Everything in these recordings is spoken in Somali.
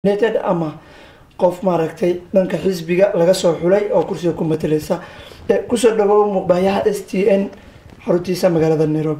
nominated ama qof maaragtay dhanka xisbiga laga soo xulay oo kursiga ku matalaysa Eh, kusoo dhawow muuqbaayaha s t n xaruntiisa magaalada nairobi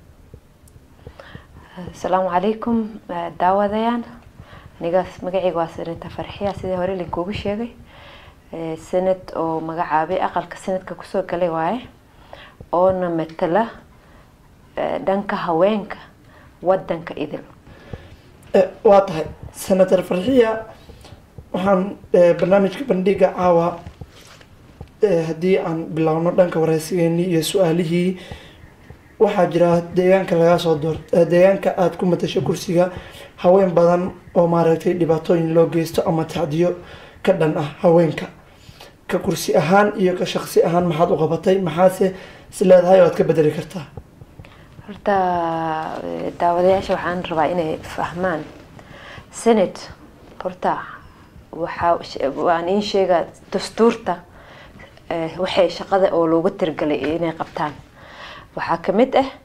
asalaamu calaykum eh, daawadayaan aniga magacayga waa senata farxiya sidii hore linkuugu sheegay Eh, senat oo magacaabay aqalka senadka kusoo galay waaye oona matala eh, dhanka haweenka wadanka idil Eh, waa tahay senator farxiya waxaan eh, barnaamijka bandhiga caawa eh, haddii aan bilaawno dhanka wareysigeenii iyo su-aalihii waxaa jira deegaanka lagaa soo door eh, deegaanka aada ku matasho kursiga haween badan oo maaragtay dhibaatooyin loo geysto ama tacdiyo ka dhan ah haweenka ka kursi ahaan iyo ka shaqsi ahaan maxaad u qabatay maxaase is leedahay oo aad ka bedeli kartaa horta eh, daawadayaasha waxaan rabaa inay fahmaan senate horta waxaa waan in sheega dastuurta eh, waxay shaqada oo looga tirgalay inay qabtaan waxaa kamid ah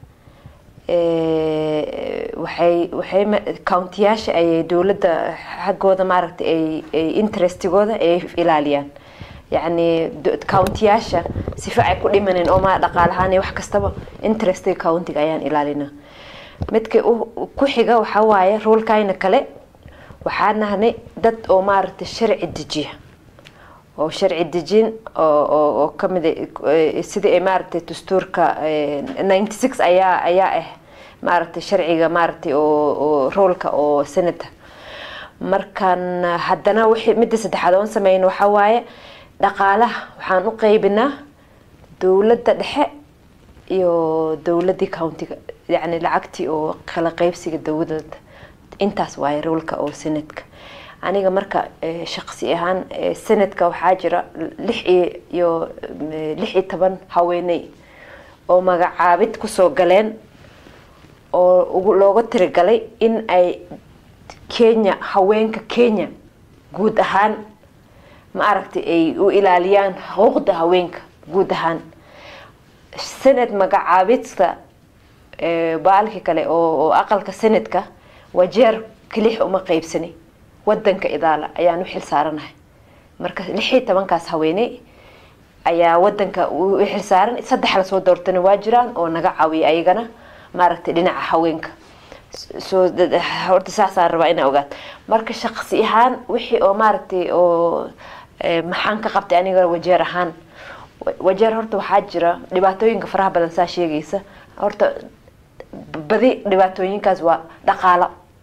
eh, waxay waxay ma- countiyaasha ayay dowladda xaggooda maaragtay ay ay interestigooda ay ilaaliyaan yacni do- countiyaasha sifa ay ku dhimanin oo ma dhaqaalahaan iyo wax kastaba interestiga countiga ayaan ilaalinaa midka u- ku xiga waxaa waaye ruulkayna kale waxaa nahnay dad oo maaragtay sharci dejiya oo sharci dejin oo oo oo kamid ah sidii ay maaragtay dastuurka ninety six ayaa ayaa ah maaragtay sharciga maaragtay oo oo roolka oo senata markan haddana wixii midda saddexaad oon sameyn waxaa waaye dhaqaalaha waxaan u qeybinaa dowladda dhexe iyo dowladii countiga yacni lacagtii oo kala qeybsiga dowladda intaas waaye roolka oo senadka aniga marka eh, shaqsi ahaan eh, senadka waxaa jira lix iyo iyo eh, lix iyo toban haweeney oo magacaabid kusoo galeen oo ugu looga tirigalay in ay kenya haweenka kenya guud ahaan ma aragtay ay u ilaaliyaan xuquuqda haweenka guud ahaan senad magacaabidka eh, baalki kale oo oo aqalka senadka wajeer kelix uma qeybsani wadanka idaala ayaan u xil saaranahay marka lix iyo tobankaas haweeney ayaa wadanka u u xil saaran saddex lasoo doortana waa jiraan oo naga caawiya ayagana maaragtay dhinaca haweenka soo horta saasaan rabaa inaa ogaat marka shaqsi ahaan wixii oo maaragtay oo eh, maxaan ka qabtay aniga wajeer ahaan Wa- wajeer horta waxaa jira dhibaatooyinka faraha badan saa sheegaysa horta badi dhibaatooyinkaas waa dhaqaalo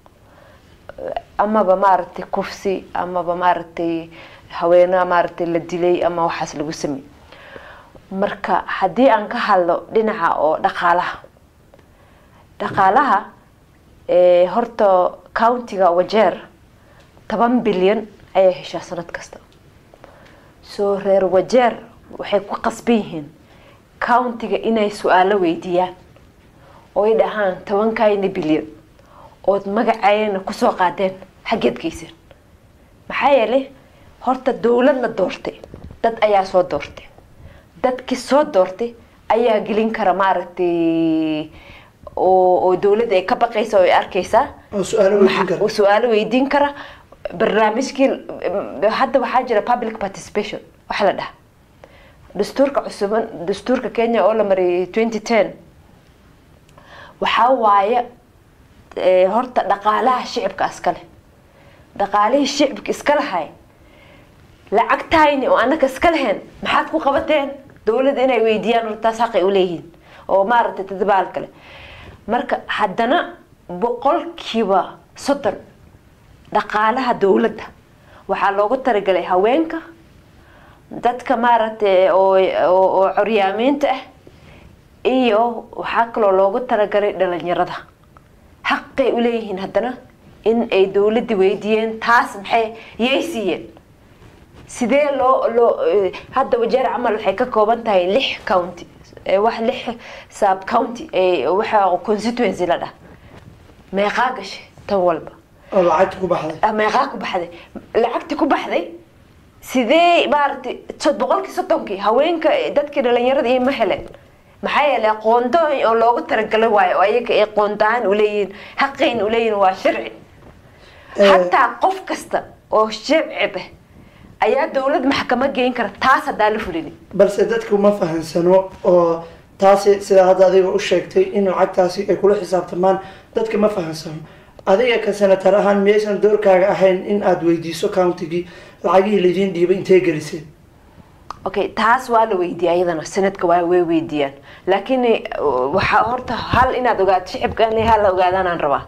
amaba maaragtay kufsi amaba maaragtay haweenaa maaragtay la dilay ama waxaas lagu samey marka haddii aan ka hadlo dhinaca oo dhaqaalaha dhaqaalaha eh, horta countiga wajeer toban bilyan ayay heshaa sanad kasta soo reer wajeer waxay ku qasban yihiin countiga inay su-aalo weydiiyaan oo ay dhahaan tobankayna bilyan ood magacayana kusoo qaadeen xaggeed geysan maxaa yeelay horta dowlad la doortay dad ayaa soo doortay dadkii soo doortay ayaa gelin kara maaragtay oo oo dowladda ay ka baqaysa oo ay arkaysaa oo su-aalo weydiin kara Maxa- su-aalo weydiin kara barnaamijkii hadda waxaa jira public participation waxa la dhaha dastuurka cusuban dastuurka kenya oo la mariyay twenty ten waxaa waaye eh, horta dhaqaalaha shicibka iskale dhaqaalihii shicibka iska lahay lacagtayni oo anaka iska lahayn maxaad ku qabateen dowladda inay weydiiyaan hortaas xaqay uleeyihiin oo maaragtay tadabaal kale marka haddana boqolkiiba soddon dhaqaalaha dowladda waxaa loogu talagalay haweenka dadka maaragtay oo oo oo curyaamiinta ah iyo waxaa kaloo loogu talagalay dhalinyarada xaqay uleeyihiin haddana in ay dowladda weydiiyeen taas maxay yay siiyeen sidee loo loo eh, hadda wajeer camal waxay ka kooban tahay lix county eh, wax lix sub county eh, waxa constituency la dhah meeqaa gashay tan walba oo lacagta ku baxday Ah, meeqaa ku baxday lacagti ku baxday sidee maaragtay so- boqolkii soddonkii haweenka eh, dadkii dhalinyarada iyo ma heleen maxaa yeelay qoonto oo loogu talagalay waayo oo ayaga ay qoontaan uleeyihiin xaqayn uleeyihiin waa sharci Eh. xataa qof kasta oo shicib ah ayaa dowlad maxkamad geyn kara taas haddaa la fulinin balse dadku ma fahansano oo taasi sidaa hadda adiga u sheegtay in lacagtaasi ay kula xisaabtamaan dadka ma fahansano adiga ka senatar ahaan miyaysan doorkaaga ahayn in aada weydiiso countigii lacagihii laydiin dhiibay intee geliseen okay taas waa la weydiiya ayadana sanadka waa way weydiiyaan laakiin eh, waxaa horta hal inaad ogaato shicibka in hal la ogaadaanaan rabaa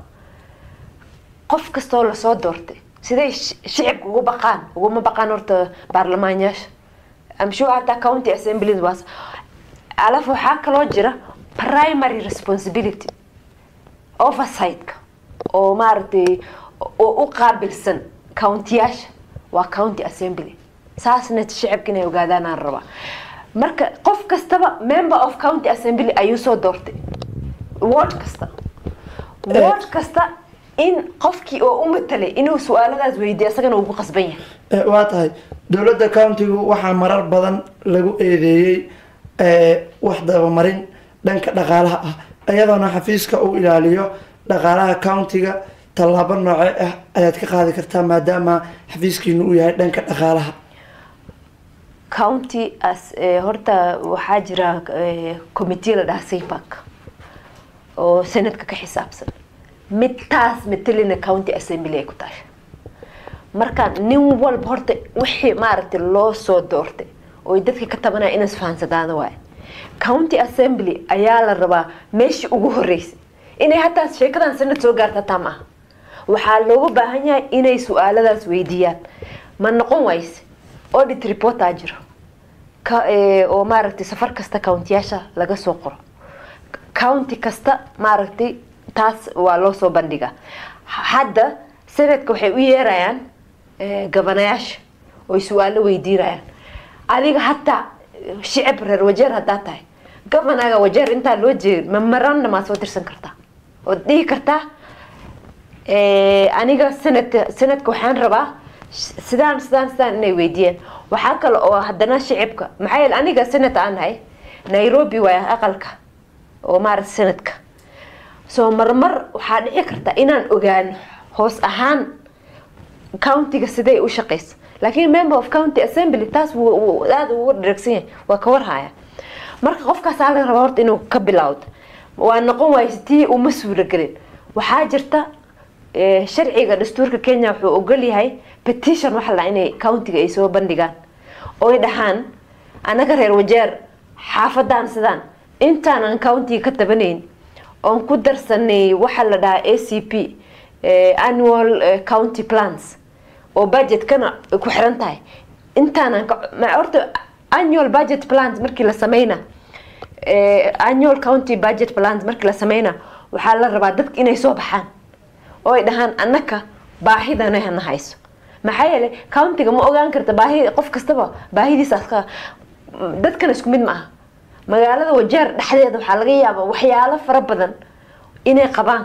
qof kastoo lasoo doortay siday shi- shicibka ugu baqaan uguma baqaan horta baarlamaanyaasha amshu hataa county assembly was alaf waxaa kaloo jira primary responsibility oversightka oo maaragtay oo u qaabilsan countiyaasha waa county assembly saasna shicibka inay ogaadaan aan rabaa marka qof kastaba member of county assembly ayuu soo doortay ward kasta ward kasta in qofkii oo u matalay inuu su-aaladaas weydiiyo isagana uu ku qasban yahay Eh, waa tahay dowladda countigu waxaa marar badan lagu eedeeyey eh, wax dabamarin dhanka dhaqaalaha ah iyadoona xafiiska uu ilaaliyo dhaqaalaha countiga tallaabo nooce ah ayaad ka qaadi kartaa maadaama xafiiskiinu uu yahay dhanka dhaqaalaha county as eh, horta waxaa jira eh, committee la dhaha saypark oo sanadka ka xisaabsan mid taas matalina county assembly ay ku tahay marka nin walba horta wixii maaragtay loo soo doortay oo dadka ka tabanaya inas fahansadaana waay county assembly ayaa la rabaa meeshii ugu horeysay inay hataa sheekadan sanad soo gaarta hataa maaha waxaa looga baahan yahay inay su-aaladaas weydiiyaan ma noqon wayse audit reportaa jiro ka eh, oo maaragtay safar kasta countiyaasha laga soo qoro county kasta maaragtay taas waa loo soo bandhigaa hadda sanadka waxay u yeerayaan eh, gabanayaasha oy su-aalo weydiinayaan adiga hataa shicib reer wajeer haddaa tahay gabanaga wajeer intaa loo jeedin memorandum aa soo dirsan kartaa ood dhihi kartaa Eh, aniga sanadka sanadka waxaan rabaa sh- sidaan sidaan sidaan inay weydiiyaan waxaa kale oo haddana shicibka maxaa yeele aniga sanad aan nahay nairobi waay aqalka oo maaragta sanadka soo marmar waxaa dhici karta inaan ogaano hoos ahaan countiga siday u shaqeyso laakiin member of county assembly taas wuu- wuu aada ugu dheregsan yahay waa ka warhaya marka qofkaasaa laga rabaa horta inuu ka bilowdo waa noqon wayse tii uma suuragelin waxaa jirta eh, sharciga dastuurka kenya wuxuu ogol yahay petition waxa la inay countiga ay soo bandhigaan oy dhahaan anaga reer wajeer xaafadan sidaan intaanan countiga ka tabanayn oon ku darsanay waxa la dhahaa a c p eh, annual eh, county plans oo budgetkana ay ku xiran tahay intaanan ka- ma- horta annual budget plans markii la sameyna eh, annual county budget plans markii la sameyna waxaa la rabaa dadka inay soo baxaan oo ay dhahaan annaka baahidana hana hayso maxaa yeelay countiga ma ogaan karta baahi qof kastaba baahidiisa aska dadkana isku mid ma aha magaalada wajeer dhexdeeda waxaa laga yaabaa waxyaalo fara badan inay qabaan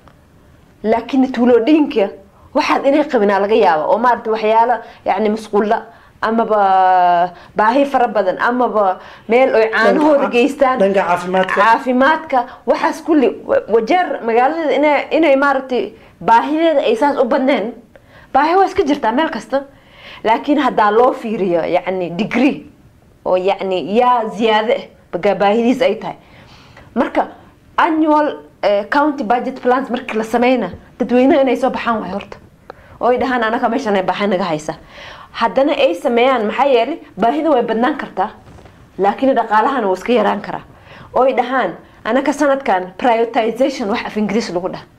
laakiin tuulooyinka waxaad inay qabinaa laga yaaba oo maarata waxyaalo yani masquulla amaba baahi fara badan amaba meel oy caanahooda Dhanka- geystaan dhanka caafimaadka caafimaadka waxaas kulli wa- wajeer magaalada inay inay maaragtay baahideeda ay saas u badneen baahi waa iska jirtaa meel kasta laakiin haddaa loo fiiriyo yacni degree oo yacni yaa ziyaade ah baga baahidiis ay tahay marka annual eh, county budget plans markii la sameyna dadweynaha inay soo baxaan waay horta oo ay dhahaan anaga meeshan ay baahi naga haysa haddana ay sameeyaan maxaa yeelay baahida way badnaan kartaa laakiin dhaqaalahana wuu iska yaraan karaa oo ay dhahaan anaka sanadkan prioritization wax af ingiriis lagu dhaha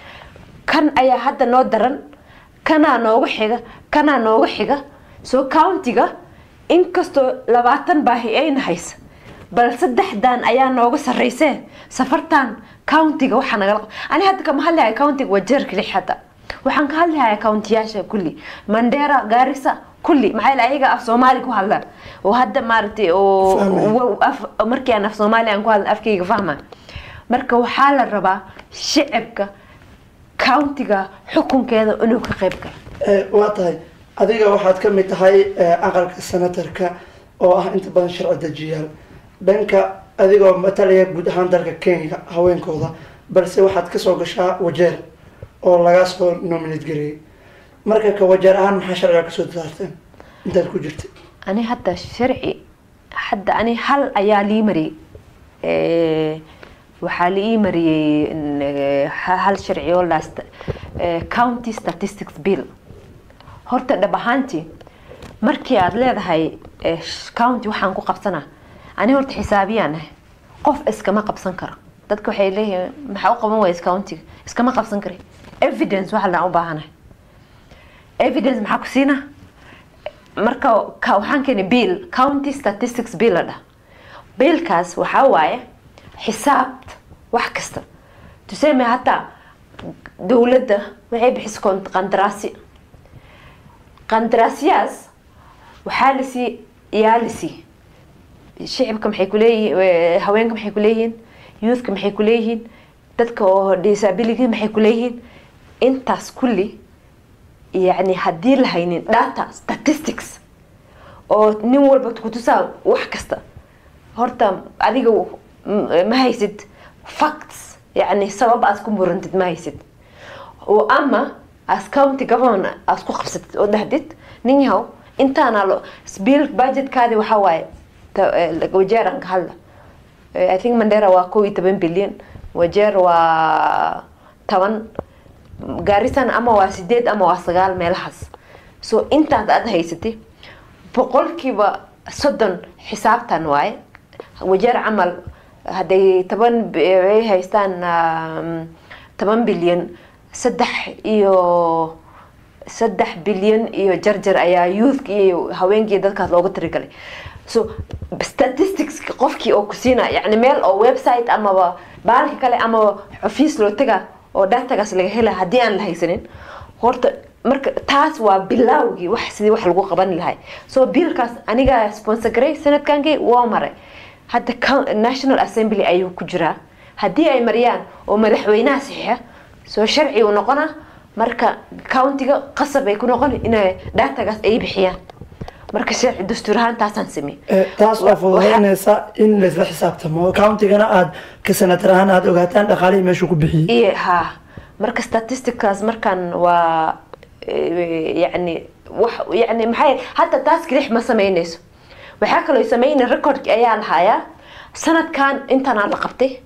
kan ayaa hadda noo daran kanaa nooga xiga kanaa nooga xiga soo countiga inkastoo labaatan baahi ayna haysa bal saddexdan ayaa nooga sarreysee safartan countiga waxaa nagala qab- ani hadda kama hadlihaya countiga waa jeerka lix hadda waxaan ka hadlihaya countiyaasha kulli mandera gaarisa kulli maxaa yeele ayaga af soomaali ku hadlaan oo hadda maaragtay oo Fahmaya. wa- af- markii aan af soomaali aan ku hadlan afkayga fahma marka waxaa la rabaa shicibka countiga xukunkeeda inuu ka qayb galo Eh, waa tahay adiga waxaad ka mid tahay eh, aqalka senatarka oo ah inta badan sharci dejiyaal dhanka adigoo matalaya guud ahaan dalka kenya haweenkooda balse waxaad kasoo gashaa wajeer oo lagaa soo nominate gareeyay marka ka wajeer ahaan maxaa sharciga kasoo saarteen intaad ku jirtay ani hadda sharci hadda ani hal ayaa lii mariyey Eh, waxaa lii mariyey n- eh, ha- hal sharci oo last county statistics bill horta dhab ahaantii markii aad leedahay eh, sh- county waxaan ku qabsanaa ani horta xisaabiyaan ahay qof iskama qabsan karo dadka waxay leeyihiin maxaa u qaban waysa countiga iskama qabsan kari evidence waxa laan u baahanahay evidence maxaa ku siinaa marka ka- waxaan keenay bill county statistics bill la dhah biilkaas waxaa waaye xisaabta wax kasta tuseme hataa dowladda waxay bixisa kon- qandaraasyo qandaraasyaas waxaa lasii yaa lasii shicibka maxay kuleeyihiin haweenka maxay kuleeyihiin youthka maxay kuleeyihiin dadka oo disability maxay kuleeyihiin intaas kulli yani haddii la haynin data statistics oo nin walba kutusaa wax kasta horta adiga m- ma haysid facts yani sabab aad ku murantid ma haysid oo ama as county government aad ku qabsatid oo dhahdid nin yahow intaana lo bill budgetkaadi waxaa waaye ta- eh, wajeeran ka hadla Eh, i think mandera waa kow iyo toban bilyan wajeer waa toban gaarisan ama waa sideed ama waa sagaal meelahaas so intaad aad haysatay boqolkiiba soddon xisaabtan waaye wajeer camal hadday toban b- ay haystaan um, toban bilyan saddex iyo saddex bilyan iyo jarjar ayaa youthka iyo haweenkii dadkaas loogu tirigalay so statistics qofkii oo ku siina yani meel oo website amaba baalka kale amaba xafiis loo taga oo datagaas laga hela haddii aan la haysanin horta marka taas waa bilaawgii wax sidii wax lagu qaban lahay so biilkaas aniga sponsor garay sanadkankii waa maray hadda coun- national assembly ayuu ku jiraa haddii ay mariyaan oo madaxweynaha saxiixa soo sharci uu noqona marka countiga qasab ay ku noqon inay datagaas ay bixiyaan marka sharci dastuur ahaan taasaan sameeyey Eh, taas oo fududaynaysa in laisla xisaabtamo countigana aad ka sanatar ahaan aad ogaataan dhaqaalihii meeshuu ku bixiyey iyo ha marka statistickaas markan waa eh, yani wax yani maxay hadda taas kelix ma sameynayso waxaa kaloo sameynay recordki ayaa lahayaa sanadkan intanaa la qabtay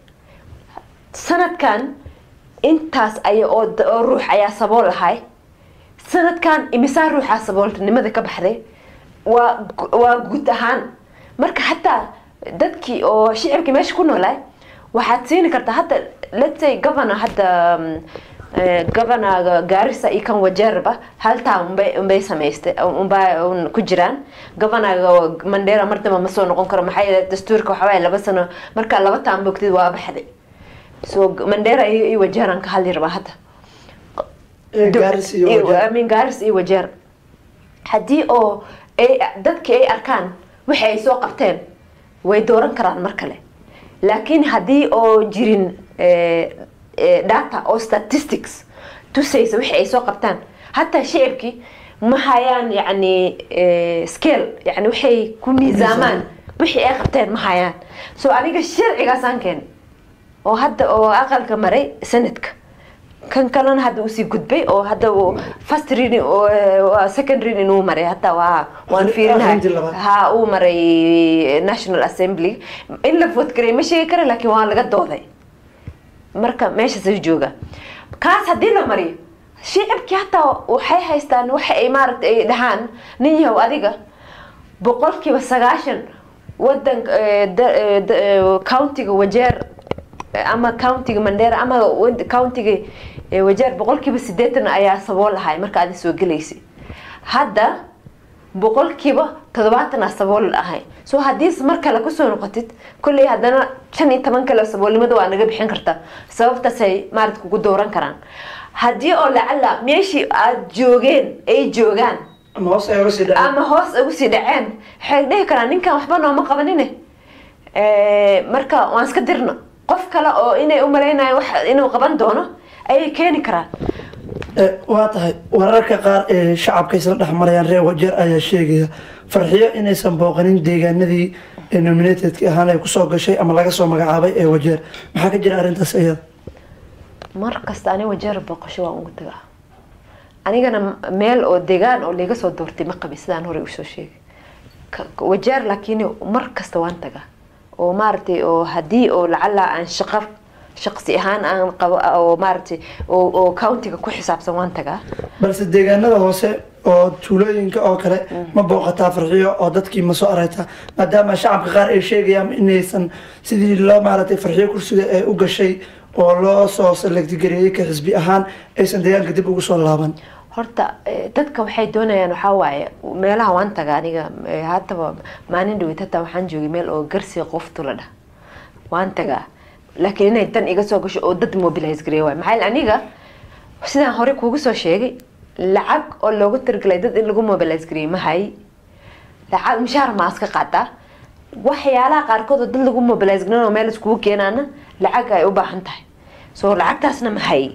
sanadkan intaas ay oo d- oo ruux ayaa sabool ahay sanadkan imisaa ruuxaa saboolnimada ka baxday waa gu- waa guud ahaan marka hataa dadkii oo shicibkii meesha ku noolaa waxaad siini kartaa hadda let's say governor hadda mm, eh, governor gaarisa iyo kan wajeerba haltaa unbay unbay samaystay unbaa un ku jiraan governor mandera mar damba ma soo noqon karo maxaa yeelay dastuurka waxaa waaye laba sano markaa laba taan bogtid waa baxday so mandera iyo iyo wajeeran ka hadli rabaa hadda Eh, gaaris iyo wajeer. I mean, gaaris iyo wajeer haddii oo ay dadkii ay arkaan wixii ay soo qabteen way dooran karaan mar kale laakiin haddii oo jirin eh, eh, data oo statistics tusaysa wixii ay soo qabtaan hataa shicibkii ma hayaan yani eh, scale yani waxay ku miisaamaan wixii ay qabteen ma hayaan so aniga sharcigaasaan keenay oo hadda oo aqalka maray sanadka kan kalena hadda usii gudbay oo hadda uu first reading oo eh, waa second reading uu maray hadda waa waan Akhri- fiirinahay akhrintii labaad. ha uu maray national assembly in la vote garay ma sheegi kara laakiin waa laga dooday marka meeshaas ay jooga kaas haddii la mariyo shicibkii hataa waxay haystaan waxa ay maaragtay ay dhahaan nin yahow adiga boqolkiiba sagaashan wadanka eh, da- eh, da- eh, countiga wajeer eh, ama countiga mandera ama wad- countiga eh, wajeer boqolkiiba sideetan ayaa sabool ahay marka aad soo gelaysay hadda boqolkiiba toddobaatan aa sabool ahay so haddii mar kale kusoo noqotid kolley haddana shan iyo toban kale saboolnimada waa naga bixin kartaa sababtaasay maarad kugu dooran karaan haddii oo lacala meeshii aad joogeen ay joogaan ama hoos ay oga sii dhaceen ama hoos ugu sii dhaceen waxay dhihi karaan ninkan waxba nooma qabanine Eh, marka waan iska dirno qof kale oo inay u malaynayo wax inuu qaban doono ayay keeni karaan Eh, waa tahay wararka qaar ee shacabka isla dhex marayaan reer wajeer ayaa sheegaya farxiyo inaysan booqanin deegaanadii ee nominatedki ahaan ay kusoo gashay ama laga soo magacaabay ee wajeer maxaa ka jira arrintaas iyada mar kasta ani wajeer booqasho waan ugu tagaa anigana meel oo degaan oo laga soo doortay ma qabi sidaan hore usoo sheegay Ka- wajeer laakiin mar kasta waan tagaa oo maaragtay oo haddii oo lacala aan shaqo shaqsi ahaan aan qabo oo maaragtay oo oo countiga ku xisaabsan waan tagaa balse deegaanada hoose oo tuulooyinka oo kale ma booqataa farxiyo oo dadkii ma soo aragtaa maadaama shacabka qaar ay sheegayaan inaysan sidii loo maaragtay farxiyo kursiga ee u gashay oo loo soo salagtigareeyey ka xisbi ahaan aysan deegaanka dib ugu soo laaban horta eh, dadka waxay doonayaan waxaa waaye meelaha waan taga aniga eh, haddaba maalin dhaweyt hataa waxaan joogay meel oo garsi qoftu la dhah waan tagaa laakiin inay dan iga soo gasho oo dad mobilize gareeya waay maxaa yeele aniga sidaan hore kuugu soo sheegay lacag oo loogu talagalay dad in lagu mobilize gareeyo ma hay lacag mushaar ma iska qaataa waxyaalaha qaarkood oo dad lagu mobilize gareeyo oo meel iskugu keenaana lacag ay u baahan tahay so lacagtaasna ma hay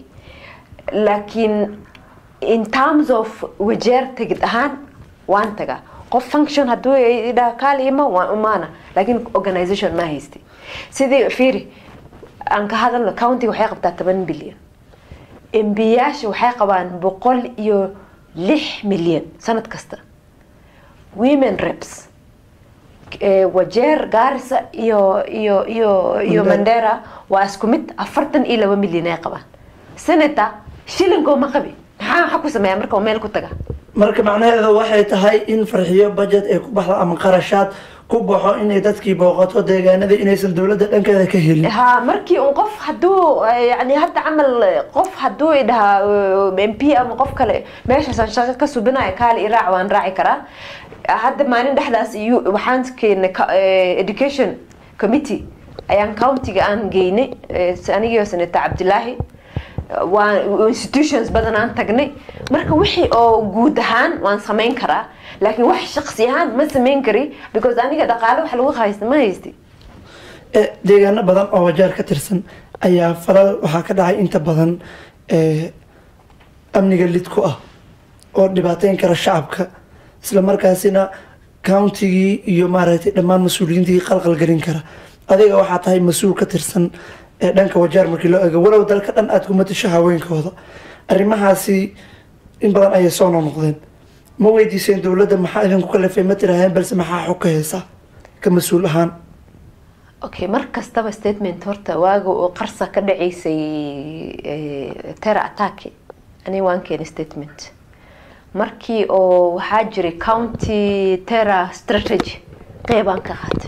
laakiin in terms of wajeer tegid ahaan waan tagaa qof function hadduu idhaa kaalima waan umaana laakiin organisation ma haysti sidii fiiri aan ka hadalno countiga waxay qabtaa toban bilyan embiyaasha waxay qabaan boqol iyo lix milyan sanad kasta women reps eh, wajeer gaarisa iyo iyo iyo iyo Mandera. mandera waa isku mid afartan iyo laba milyan ay qabaan senator shilinkoo ma qabi maxaa waxa ku sameeya marka uu meel ku taga marka macnaheedu waxay tahay in farxiyo budget ay ku baxdo ama qarashaad ku baxo inay dadkii booqato deegaanada inaysan dowladda dhankeeda ka helin ها markii un qof haduu yani hadda camal qof haduu idhahaa m p ama qof kale meeshaasaan shaqo ka subinayo kaali iraac waan raaci karaa hadda maalin dhexdaas iyo waxaan keenay ka- eh, education committee ayaan countiga aan geynay eh, anigio senator cabdilaahi waan institutions badan aan tagnay marka wixii oo guud ahaan waan samayn karaa laakiin wax shaqsi ahaan ma samayn kari because aniga dhaqaale wax lagu haysta ma haysti Eh, deegaano badan oo wajeer ka tirsan ayaa falal waxaa ka dhacay inta badan eh, amniga lid ku ah oo dhibaateyn kara shacabka isla markaasina countigii iyo maaragtay dhammaan mas-uuliyiintii qalqal gelin kara adiga waxaa tahay mas-uul ka tirsan ee dhanka wajeer markii loo eego walow dalka dhan aada ku matasho haweenkooda arrimahaasi in badan ayay soo noqnoqdeen ma weydiiseen dowladda maxaa idinku kalafay ma tiraaheen balse maxaa xog ka haysa ka mas-uul ahaan okay mar kastaba statement horta waaga oo qarsa ka dhaceysay eh, terror attack ani waan keenay statement markii oo waxaa jiray county terror strategy qeybaan ka qaatay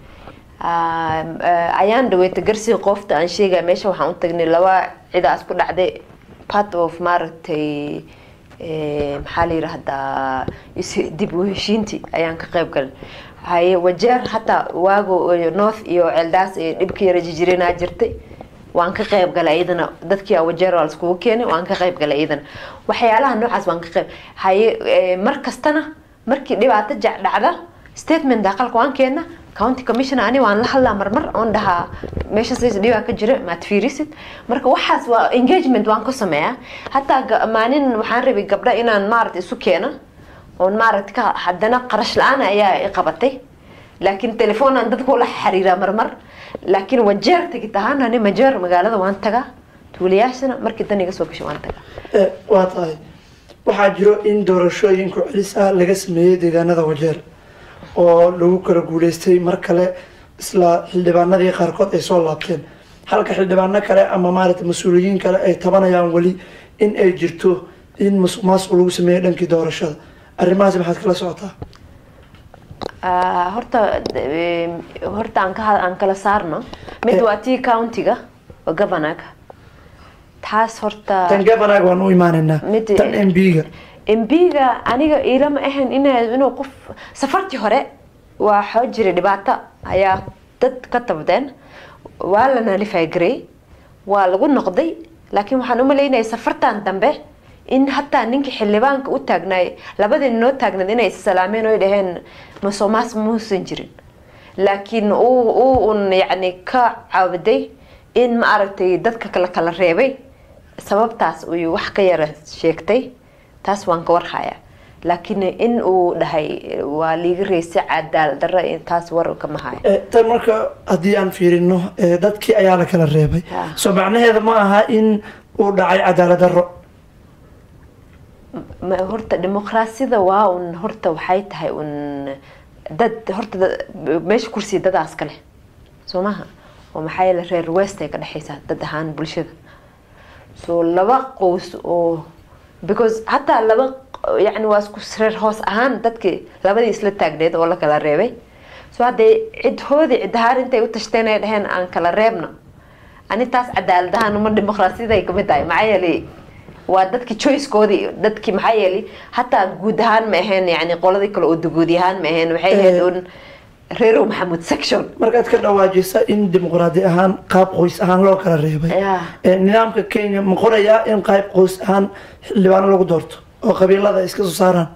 Um, eh, ayaan dhaweeta garsiga qoofta aan sheegaya meesha waxaan u tagnay laba cidaas ku dhacday part of maaragtay eh, maxaa la yidhaahdaa is- dib u heshiintii ayaan ka qayb galay haye wajeer hataa waago eh, north iyo ceeldaas ee dhibka yara jijirinaa jirtay waan ka qayb galay iyadana dadkii wajeer waa laiskugu keenay waan ka qayb galay iyadana waxyaalaha noocaas waan ka qayb haye eh, mar kastana markii dhibaato jac dhacda statement daaqalka waan keena county commissioner ani waan la hadlaa marmar oon dhahaa meesha sis dhibaa ka jira maad fiirisid marka waxaas waa engagement waan ku sameeyaa hataa ga- maalin waxaan rabay gabdha inaan maaragta isu keeno oon maaragta ka haddana qarash la-aan ayaa i qabatay laakiin telefoonaan dadka ula xiriiraa marmar laakiin wajeer tegid ahaan ani majeer magaalada waan tagaa tuulayaashana markii dan iga soo gasho waan tagaa Eh, waa tahay waxaa jiro in doorashooyinku celis ah laga sameeyey deegaanada wajeer oo lagu kala guuleystay mar kale isla xildhibaanadii qaarkood ay soo laabteen halka xildhibaano kale ama maaragtay mas-uuliyiin kale ay tabanayaan weli in ay jirto in musuq maasuq lagu sameeyo dhankii doorashada arrimahaasi maxaad kala socotaa Ah, horta eh, horta aan ka aan kala saarno mid waa tii countiga oo governorka taas horta tan gabanaag waan u imaanaynaa Mid- tan m b-ga mbiga aniga ilama ahan ina inuu qof safartii hore waa xoo jiray dhibaato ayaa dad ka tabdeen waa la nalifaagarey waa lagu noqday laakiin waxaan u malaynaya safartan dambe in hataa ninkii xildhibaanka u taagnaay labadii noo taagnayd inay issalaameen oy dhaheen masomaas muusan jirin laakiin uu uu un yacni ka caawaday in ma aragtay dadka kala kala reebay sababtaas uu wax ka yara sheegtay taas waan ka warhayaa laakiin in uu dhahay waa liiga reysay cadaal darra taas war kama hayo Eh, tan marka haddii aan fiirino eh, dadkii ayaa la kala reebay Ah. soo macnaheeda ma aha in uu dhacay cadaalad darro ma horta dimuqraasiyada waa un horta waxay tahay un dad horta dad- meesha kursiga dadaas ka leh soo maha oo maxaa yeele reer west ay ka dhexeysaa dad ahaan bulshada so laba qoys oo because hataa laba yani waa isku reer hoos ahaan dadkii labadii isla taagneed oo la kala reebay so hadday cidhoodii cid ahaan intay u tashteen ay dhaheen aan kala reebno ani taas cadaalad ahaan uma dimuqraasiyada ay kamid tahay maxaa yeelay waa dadki choicekoodii dadki maxaa yeelay hataa guud ahaan ma ahayn yani qoladii kale oo duguudi ahaan ma ahayn waxay ahayd Eh. un reerow maxamuud section markaad ka dhawaajisa in dimuqraadi ahaan qaab qoys ahaan loo kala reebay Yeah. Ee, nidaamka kenya ma qorayaa in qaab qoys ahaan xildhibaano lagu doorto oo qabiilada ay iska soo saaraan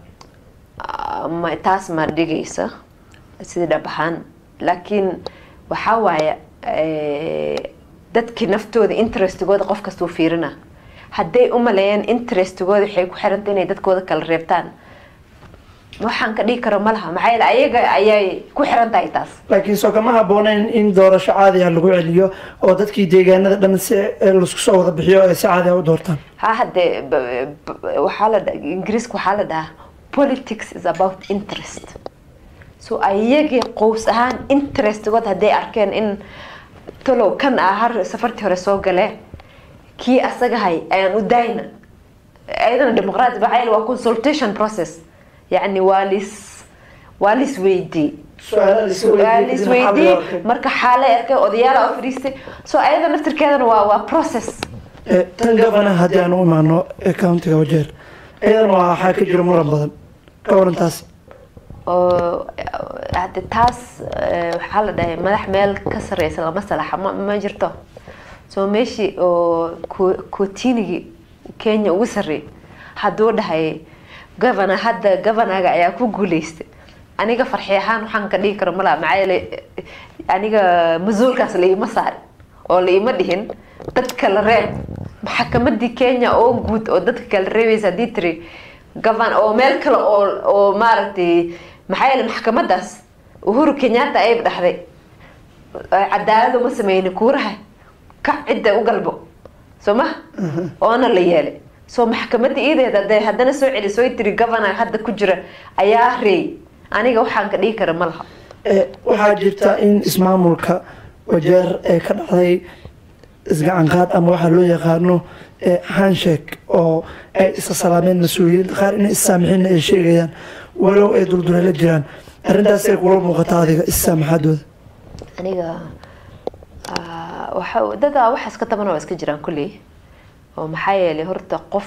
Ah, ma taas ma dhigaysa sidii dhab ahaan laakiin waxaa waaye eh, dadkii naftooda interestigooda qof kastuu fiirina hadday u maleeyeen interestigooda waxay ku xiranta inay dadkooda kala reebtaan waxaan ka dhigi karo ma laha maxaa yeele ayaga ayay ku xiran tahay taas laakiin soo kama habbooneyn in doorasho caadi ah lagu celiyo oo dadkii deegaanada dhan si eh, laisku soo wada bixiyo ay si caadi ah u doortaan ha haddee b- b- waxaa la dha- ingiriiska waxaa la dhahaa politics is about interest so ayagii qows ahaan interestgood hadday arkeen in talow kan ah har safartii hore soo galee kii asagahay ayaan u daayna ayadana dimuqraati maxaa yeele waa consultation process yacni waa lis waa lis weydii Su'aalo la is weydiiyey, Su'aalo kadibna is xal loo weydii arkay. marka xaalay arkay odayaala u fadhiistay so ayada naftirkeedana waa waa process Eh, tan gabana haddii aan u imaano ee countiga wajeer iyadana waa waxaa ka jira muran badan ka waran taas oo hadde taas eh, waxaa la dhahay madax meel ka sareysa lama salaxa ma, ma jirto soo meeshii oo ko- kootinigii kenya ugu sarreeyay hadduu dhahay governor hadda governaga ayaa ku guuleystay aniga farxi ahaan waxaan ka dhigi karo malaa maxaa yeele eh, aniga mas-uulkaas la iima saarin oo la iima dhihin dadka la reeb maxakamadii kenya oo guud oo dadka kala reebaysa haddii tiri gavan oo meel kale oo oo maaragtay maxaa yeele maxkamadaas uhuru kenyatta ay dhaxday cadaalad uma sameynin kuuraha ka cidda u galbo soo ma oona la yeelay soo maxkamadda iideed hadday haddana soo celiso ay tiri governor hadda ku jira ayaa reey aniga waxaan ka dhigi kara ma laha Eh, waxaa jirta in ismaamulka wajeer ee ka dhacday isgacanqaad ama waxaa loo yaqaano eh, handshake oo ay isa salaameen mas-uuliyiinta qaar inay issaamixin ay sheegayaan walow ay dulduleela jiraan arrintaasay kula muuqata adiga issaamaxaadooda aniga ah, waxa dadaa waxaas ka taban waa iska jiraan kulley oo maxaa yeelay horta qof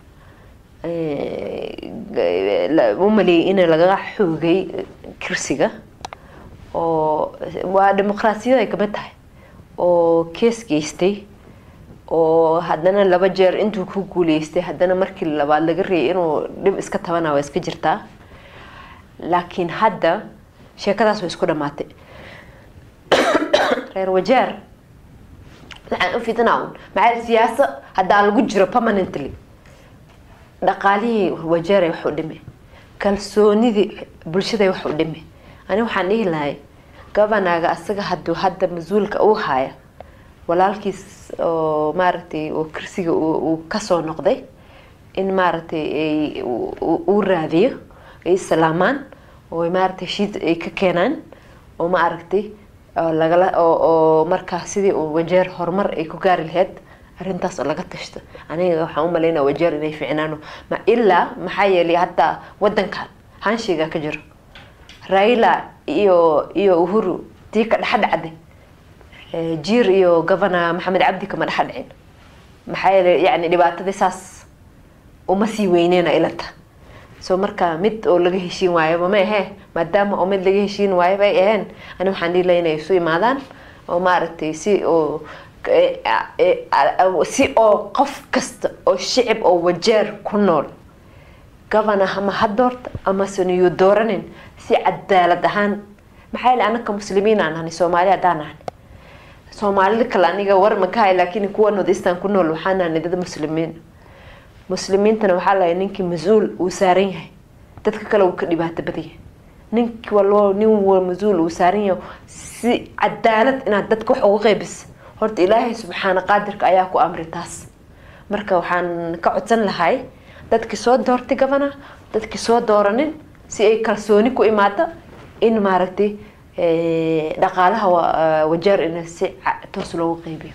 eh, la- u maleeyay in laga xoogay kursiga oo waa dimuqraasiyada ay kamid tahay oo kees geystay oo haddana laba jeer intuu ku guuleystay haddana markii labaad laga reeyay inuu dhib iska tabana waa iska jirtaa laakiin hadda sheekadaas way isku dhamaatay reer wajeer waxaan u fidinaa un maxaa siyaasa haddaa lagu jiro permanently dhaqaalihii wajeeray wax u dhime kalsoonidii bulshaday wax u dhime ani waxaan dhihi lahay governaga asaga haduu hadda mas-uulka uu haya walaalkiis oo maaragtay oo kursiga uu uu kasoo noqday in maaragtay ay uu- uu uu raadiyo ay islaamaan oo maaragtay heshiid ay ka keenaan oo maaragtay oo lagala oo oo markaa sidii uu wajeer horumar ay ku gaari lahayd arrintaas oo laga tashto aniga waxaan u malaynaa wajeer inay ficnaano ma ilaa maxaa yeelay hadda wadankan hanshiga ka jiro raila iyo iyo uhuru tii ka dhexdhacday Eh, jiir iyo governor maxamed cabdi kama dhexa dhicin maxaa yeelay yani dhibaatadii saas uma sii weyneyna ilata so marka mid oo laga heshiin waayaba ma ahee maadaama oo mid laga heshiin waayo bay aheen ani waxaan dhihi lahaa inay isu imaadaan oo maaragtay si oo eh, eh, eh, si oo qof kasta oo shicib oo wajeer ku nool governor ama ha doorta amase niyuu dooranin si cadaalad ahaan maxaa yeele anaka muslimiin aan nahay soomaali haddaan nahay soomaalida kale aniga war ma ka hay laakiin kuwa northeastern ku nool waxaan nahay dad muslimiin muslimiintana waxaa lahay ninkii mas-uul uu saaran yahay dadka kale uu ka dhibaato badan yahay ninki walbo nin wa mas-uul uu saaran yahay si cadaalad inaad dadka wax uga qeybis horta ilaahay subxaana qaadirka ayaa ku amri taas marka waxaan ka codsan lahay dadkii soo doortay gabana dadkii soo dooranin si ay kalsooni ku imaado in maaragtay dhaqaalaha wajeer in si toos loogu qeybiyo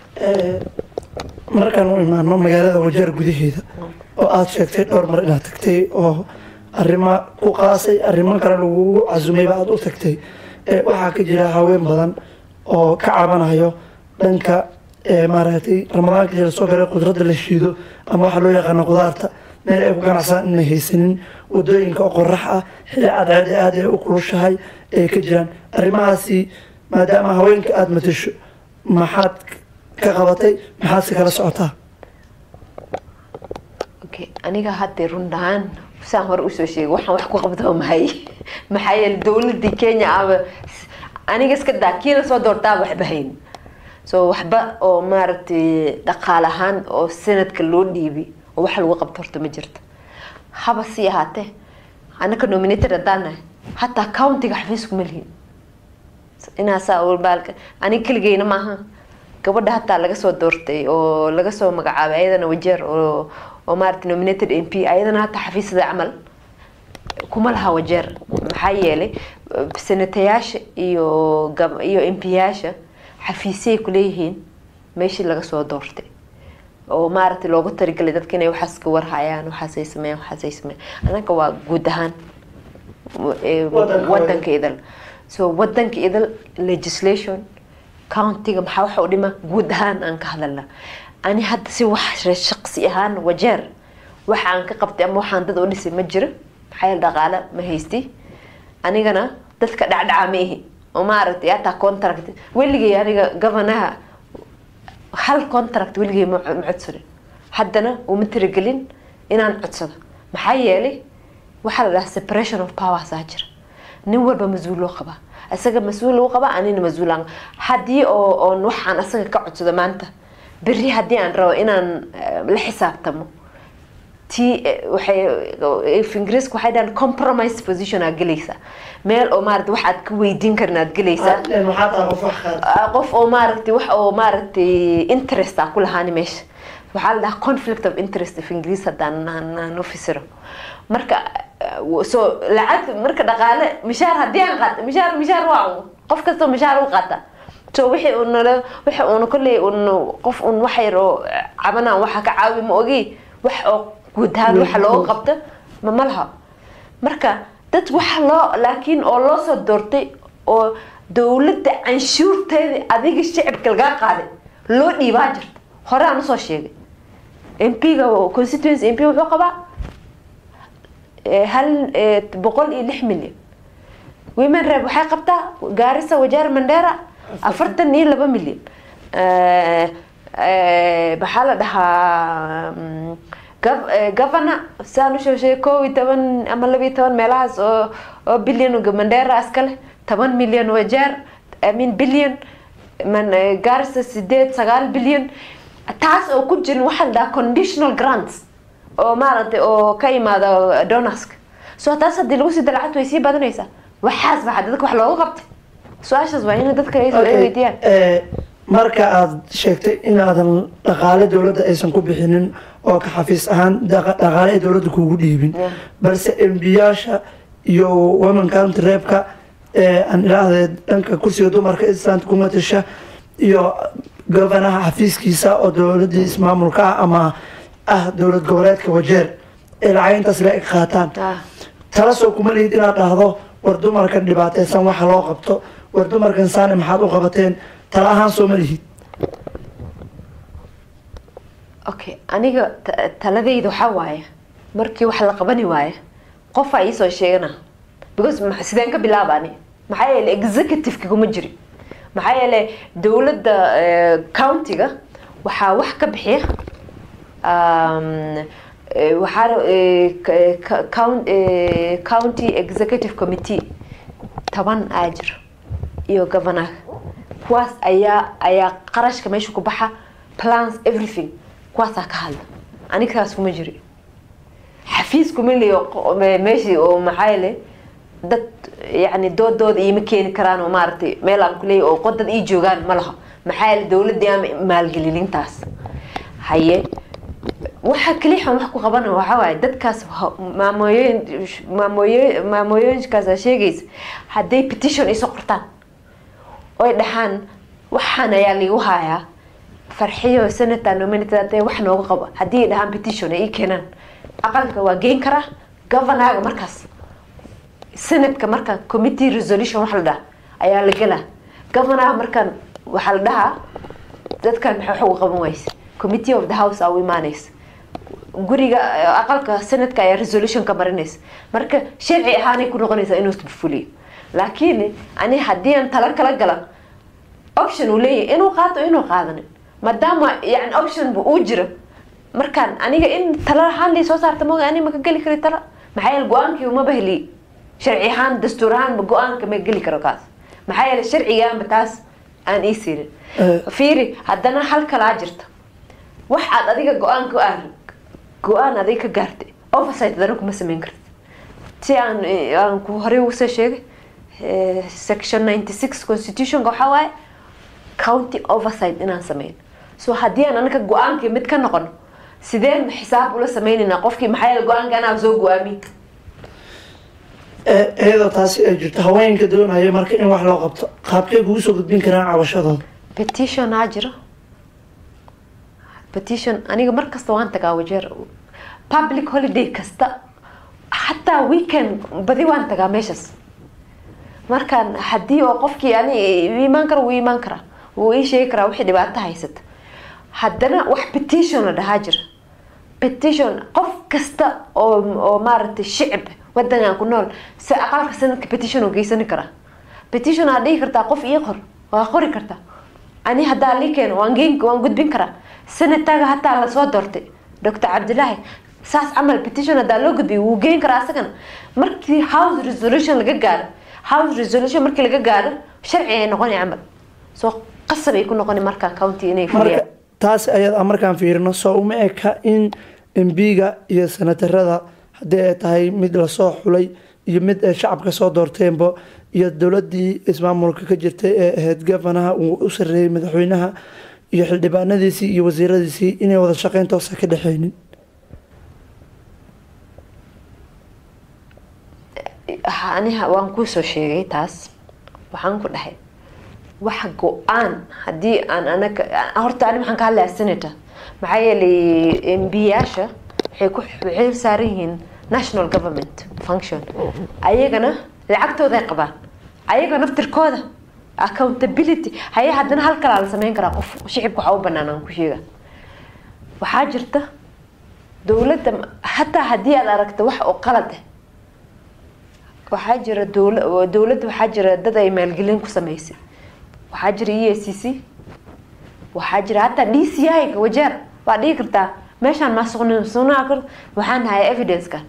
markaan u imaano magaalada wajeer gudaheeda oo aada sheegtay dhowr mar inaad tagtay oo arrimo ku qaasay arrimo kale lagugu casumayba aada u tagtay waxaa ka jira haween badan oo ka cabanayo dhanka maaragtay ramadaanka jira soo gala qudradda la shiido ama waxaa loo yaqaano qudaarta meel ay ku ganacsadaan inay haysanin wadooyinka oo qorax ah xilli cadceed aada ay u kulushahay ay ka jiraan arrimahaasi maadaama haweenka aada matasho maxaad ka qabatay maxaad si kala socotaa okay aniga hadda run dhahaan saan hore usoo sheegay waxaan wax ku qabto maxay maxaa yeele dowladii kenya aba aniga iska daa kii lasoo doortaaba waxba hayn so waxba oo maaragtay dhaqaal ahaan oo sanadka loo dhiibi oo wax lagu qabto horta ma jirto haba sii ahaatee anaka nominated haddaan nahay hataa countiga xafiisku ma lihin inaasaa walbaalka aniga keligeyna maaha gabadha hataa laga soo doortay oo laga soo magacaabay ayadana wajeer oo oo maarata nominated m p ayadana hataa xafiisada camal kuma laha wajeer maxaa yeelay senatayaasha iyo iyo m p yaasha xafiisyay kuleeyihiin meeshii laga soo doortay oo maaragtay loogu taligalay dadka inay waxaas ka warhayaan waxaasay sameeyaan waxaasay sameeyaan anaga waa guud ahaan wadanka idal so wadanka idal legislation countiga maxaa waxa u dhima guud ahaan aan ka hadalna ani hadda si wax shaqsi ahaan wajeer waxa aan ka qabtay ama waxaan dad u dhisay ma jiro maxaa yeele dhaqaale ma haysti anigana dadka dhacdhaca ma ihi oo maaragtay hataa contract weligay aniga governaha hal contract weligay ma codsanin haddana uma tiragelin inaan codsado maxaa yeelay waxaa la dhahaa separation of powers aa jira nin walba mas-uul loo qabaa isaga mas-uul lagu qabaa anina mas-uulaan haddii oo oon waxaan asaga ka codsado maanta berri haddii aan rabo inaan la xisaabtamo ti waxay ingiriiska waxay dhahaan compromise position aad gelaysaa meel oo maaragtay wax aad ka weydiin karin aad gelaysaa qof oo maaragtay wax oo maaragtay interest aa ku lahaani meesha waxaa la dhahaa conflict of interest of ingiriis haddaan aan u fasiro marka so lacag marka dhaqaale mishaar haddii aan qaato mishaar mishaar waa qof kastoo mishaar u qaata so wixii uunala wixii uuna kolley un qof un wax yar oo cabanaan waxa ka caawi ma ogi wax oo guud ahaan waxa looga qabto ma ma laha marka dad waxa loo laakiin oo loo soo doortay oo dowladda canshuurteeda adiga shicibka lagaa qaaday loo dhiibaa jirta hore aan usoo sheegay m p-ga constituency m p wuxuu qabaa hal boqol iyo lix milyan women rep waxay qabtaa gaarisa wajaar mandera afartan iyo laba milyan maxaa la dhahaa governor saan usoo sheegay kow iyo toban ama laba iyo toban meelahaas oo oo bilyan mandera iskale toban milyan wajaar i mean bilyan gaarisa sideed sagaal bilyan taas oo ku jirin waxaa la dhahaa conditional grants oo maaragtay oo ka imaada donaska so taas haddii lagu sii dalacad way sii badanaysaa waxaas baa dadka wax looga qabtay su-aashaas waa in dadka ay weydiiyaan marka aada sheegtay inaadan dhaqaale dowladda aysan ku bixinin oo ka xafiis ahaan dhaqaale ay dowladda kuugu dhiibin balse embiyaasha iyo women county reebka aan idhaahde dhanka kursiga dumarka islaanta ku matasha iyo governaha xafiiskiisa oo dowladii ismaamulka ah ama ah dowlad goboleedka wajeer ee lacag intaas la eg qaataan tala soo kuma lihid inaad dhahdo war dumarkan dhibaateysan waxa loo qabto war dumarkan saane maxaad u qabateen tala ahaan soo ma lihid okay aniga taladayda waxaa waaye markii wax la qabani waaye qofaa iisoo sheegana because sideen ka bilaabaani maxaa yeele executive-ka kuma jiri maxaa yeele dowladda countiga waxaa wax ka bixiya waxaa county executive committee toban aa jiro iyo governaga kuwaas ayaa ayaa qarashka meesha ku baxa plans everything kuwaasaa ka hadla anigtaas kuma jiri xafiis kuma leeyo meeshii oo maxaa yeele dad yani doodooda iima keeni karaan oo maaragtay meel aan kuleeya oo qod dad ii joogaan ma laha maxaa yeele dowladii ama maalgelinintaas haye waxa kaliya wax ku qabana waxaa waaye dadkaas ha- maamooyin maamooyin maamooyinkaas aa sheegaysa hadday petition iso qortaan oy dhahaan waxaan ayaa liigu hayaa farxiyo senator nominated hadee wax nooga qabo haddii ay dhahaan petition ay ii keenaan aqalka waa geyn karaa governaga markaas senatka marka committee resolution wax la dhaha ayaa la gelaa governaga markaan waxaa la dhahaa dadkan maxay wax uga qaban wayse committee of the house aa u imaanaysa guriga eh, aqalka senatka ayaa resolution ka marinaysa marka sharci ahaanay ku noqonaysaa inuu fuliyo laakiin ani haddii aan tala kala gala option uu leeyahay inuu qaato inuu qaadanin maadaama yani option bu uu jiro markaan aniga in tala ahaan lii soo saarta mooga ani maka geli kari tala maxaa yeele go-aankii umaba heliy sharci ahaan dastuur ahaan go-aanka ma geli karo kaas maxaa yeele sharcigaanba taas aan ii siinin Eh. fiiri haddana hal kalaa jirta wax aad adiga go-aan ku ah go-aan adiga ka gaartay oversight adana kuma sameyn kartid si aan eh, aan ku horey ugu soo sheegay eh, section 96 constitutionka waxaa waaye county oversight inaan sameyn so haddii aan anaka go-aankii mid ka noqono sideen xisaab ula sameynaynaa qofkii maxaa yeele go-aanka anaa soo go-aamiy Eh, iyadoo taasi ay jirto haweenka doonaya marka in wax loo qabto qaabkay kugu soo gudbin karaan cabashadooda petition aa jiro petition aniga mar kasta waan tagaa wajeer public holiday kasta xataa weekend badi waan tagaa meeshaas markaan haddii oo qofkii ani uu imaan karo wuu imaan karaa wuu ii sheegi karaa wixii dhibaato haysata haddana wax petition la dhahaa jira petition qof kasta oo oo maaragtay shicib wadankan ku nool si aqalka sanadka petition oo geysani karaa petition aa dhihi kartaa qof ii qor waa qori kartaa ani haddaa lii keeno waan geen waan gudbin karaa sanadkaaga hataa lasoo doortay doctor cabdilaahi saas camal petition haddaa loo gudbiyo wuu geen karaa asagana markii house resolution laga gaaro house resolution markii laga gaaro sharci ay noqoni camal soo qasab ay ku noqoni markaa county inay marka fuliyaan taas ayada markaan fiirino soo uma eka in embiga iyo senatarada haddii ay tahay mid lasoo xulay iyo mid ay shacabka soo doorteenba iyo dowladii ismaamulka ka jirtay ee ahayd gavanaha uu u sareeyey madaxweynaha iyo xildhibaanadiisii iyo wasiiradiisii inay wada shaqeyn toosa ka dhexeynin Ha- aniha waan kuusoo sheegay taas waxaan ku dhahay wax go-aan haddii aan anaga horta ani waxaan ka hadlayaa senator maxaa yeelay mbiyaasha waxay ku waxay saaran yihiin national government function ayagana lacagtooday qabaan ayaga naftirkooda accountability haye haddana hal kalaa la sameyn karaa qof shicibka waxaa u banaan aan ku sheega waxaa jirta dowladda hataa haddii aad aragto wax oo qalad ah waxaa jira dowla dowladda waxaa jira dad ay maalgelin ku sameysay waxaa jira e c c waxaa jira hataa d c i wajeer waa dhihi kartaa meeshaan maasuqnimsunaa kar waxaan hayaa evidencekan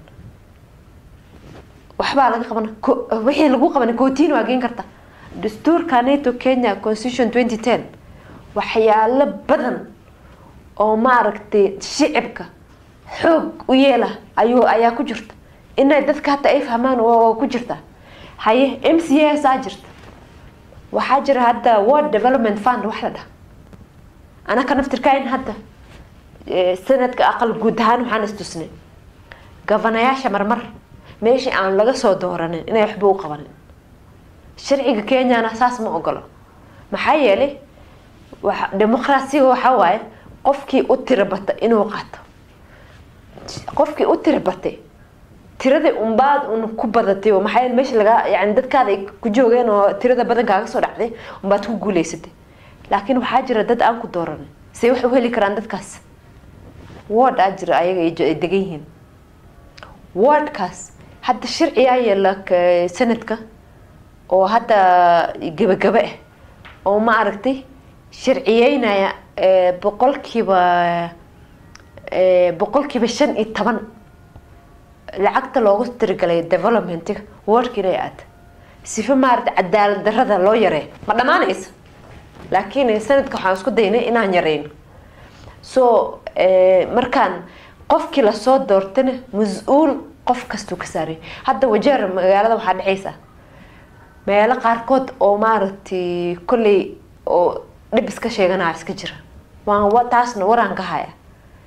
waxbaa laga qabana ko- wixii lagu qabanay kootiin waa geen karta dastuurka nato kenya constitution 2010 waxyaalo badan oo maaragtay shicibka xoog u yeela ayuu ayaa ku jirta inay dadka hata ay fahmaan waa waa ku jirta haye m c s aa jirta waxaa jira hadda world development fund wax la dhaha anaka naftirkayn hadda eh, sanadka aqal guud ahaan waxaan istusnay gavanayaasha marmar meeshii aan laga soo dooranin inay waxba u qabanin sharciga kenyana saas ma ogolo maxaa yeelay waxa dimuqraasiga waxaa waaye qofkii u tira bata inuu qaato qofkii u tira batay tiradii unbaad un ku badatay oo maxaa yeele meesha laga yani dadkaada ay ku joogeen oo tirada badan kaaga soo dhacday unbaad ku guuleysatay laakiin waxaa jira dad aan ku dooranin see wax u heli karaan dadkaas ward aa jira ayaga ay jo- ay degan yihiin wardkaas hadda sharciyaa yeela k- sanadka oo hadda gebagaba ah oo ma aragtay sharciyeynaya eh, boqolkiiba eh, boqolkiiba shan iyo toban lacagta loogu tirigalay developmentiga wardka inay aata sifa maarata cadaalad darada loo yareeyo ma dhammaanaysa laakiin sanadka waxaan isku daynay inaan yareyno so eh, markaan qofkii lasoo doortana mas-uul qof kastuu ka saaraya hadda wajeer magaalada waxaa dhexaysa meelo qaarkood oo maaragtay kolley oo dhib iska sheeganaya iska jira waan wa- taasna waraan ka haya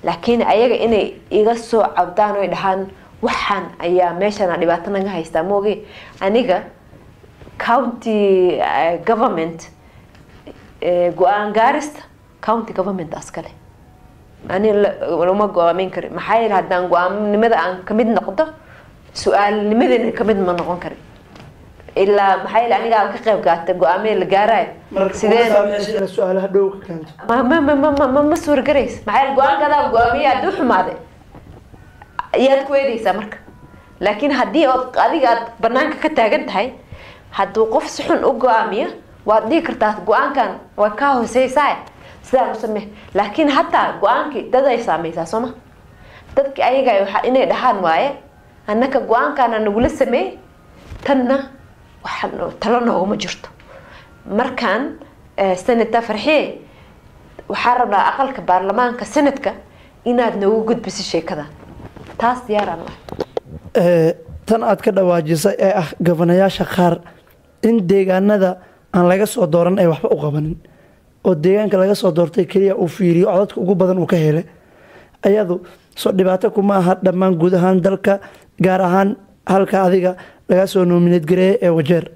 laakiin ayaga inay iga soo cabdaan oy dhahaan waxaan ayaa meeshana dhibaato naga haystaa mooge aniga county eh, government eh, go-aan gaarista county government askale ani la- lama go-aamin karin maxaa yeele haddaan go-aamnimada aan kamid noqdo su-aalnimadana kamid ma noqon karin ilaa maxaa yeele anigaa ka qayb qaata go-aamada la gaarayo marka sideen kuma saameysa inaad su-aalaha dhow ka keento ma ma ma ma ma ma ma suuragarays maxaa yeele go-aankadaa go-aamiya hadduu xumaaday ayaad ku eedeysaa marka laakiin haddii ood adiga aad banaanka ka taagan tahay hadduu qof si xun u go-aamiyo waad dhihi kartaa go-aankan waa kaa hooseysaa sidaan u samee laakiin hataa go-aankii dad ay saameysaa sooma dadki ayaga waxa inay dhahaan waaye annaka go-aankaana nagula sameey tanna waxa noo- talo nooguma jirto markaan eh, senator farxiye waxaa rabnaa aqalka baarlamaanka senadka inaad noogu gudbiso sheekada taas diyaaraan u ah Ee, tan aad ka dhawaajisay ee ah gabanayaasha qaar in deegaanada aan laga soo dooran ay waxba u qabanin oo deegaanka laga soo doortay keliya uu fiiriyo codadka ugu badan uu ka helay ayadu soo dhibaato kuma aha dhammaan guud ahaan dalka gaar ahaan halka adiga laga soo nomineed gareeye ee wajeer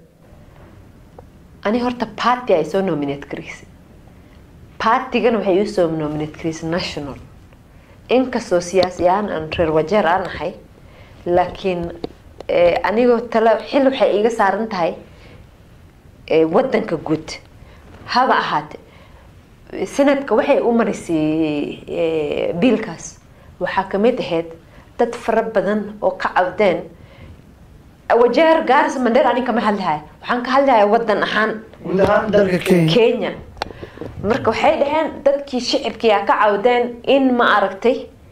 ani horta party ay soo nominate garaysay partigana waxay usoo nominate garaysay national inkastoo siyaasi ahaan aan reer wajeer aan ahay laakiin eh, anigoo tala xil waxay iga saaran tahay eh, wadanka guud haba ahaate sanadka waxay u marisay eh, biilkaas waxaa kamid ahayd dad fara badan oo ka cabdeen wajeer gaarisa mandheer ani kama hadlihaya waxaan ka hadlihaya wadan ahaan guud ahaan dalka kenya kenya marka waxay dhaheen dadkii shicibkiia ka cawdeen in ma aragtay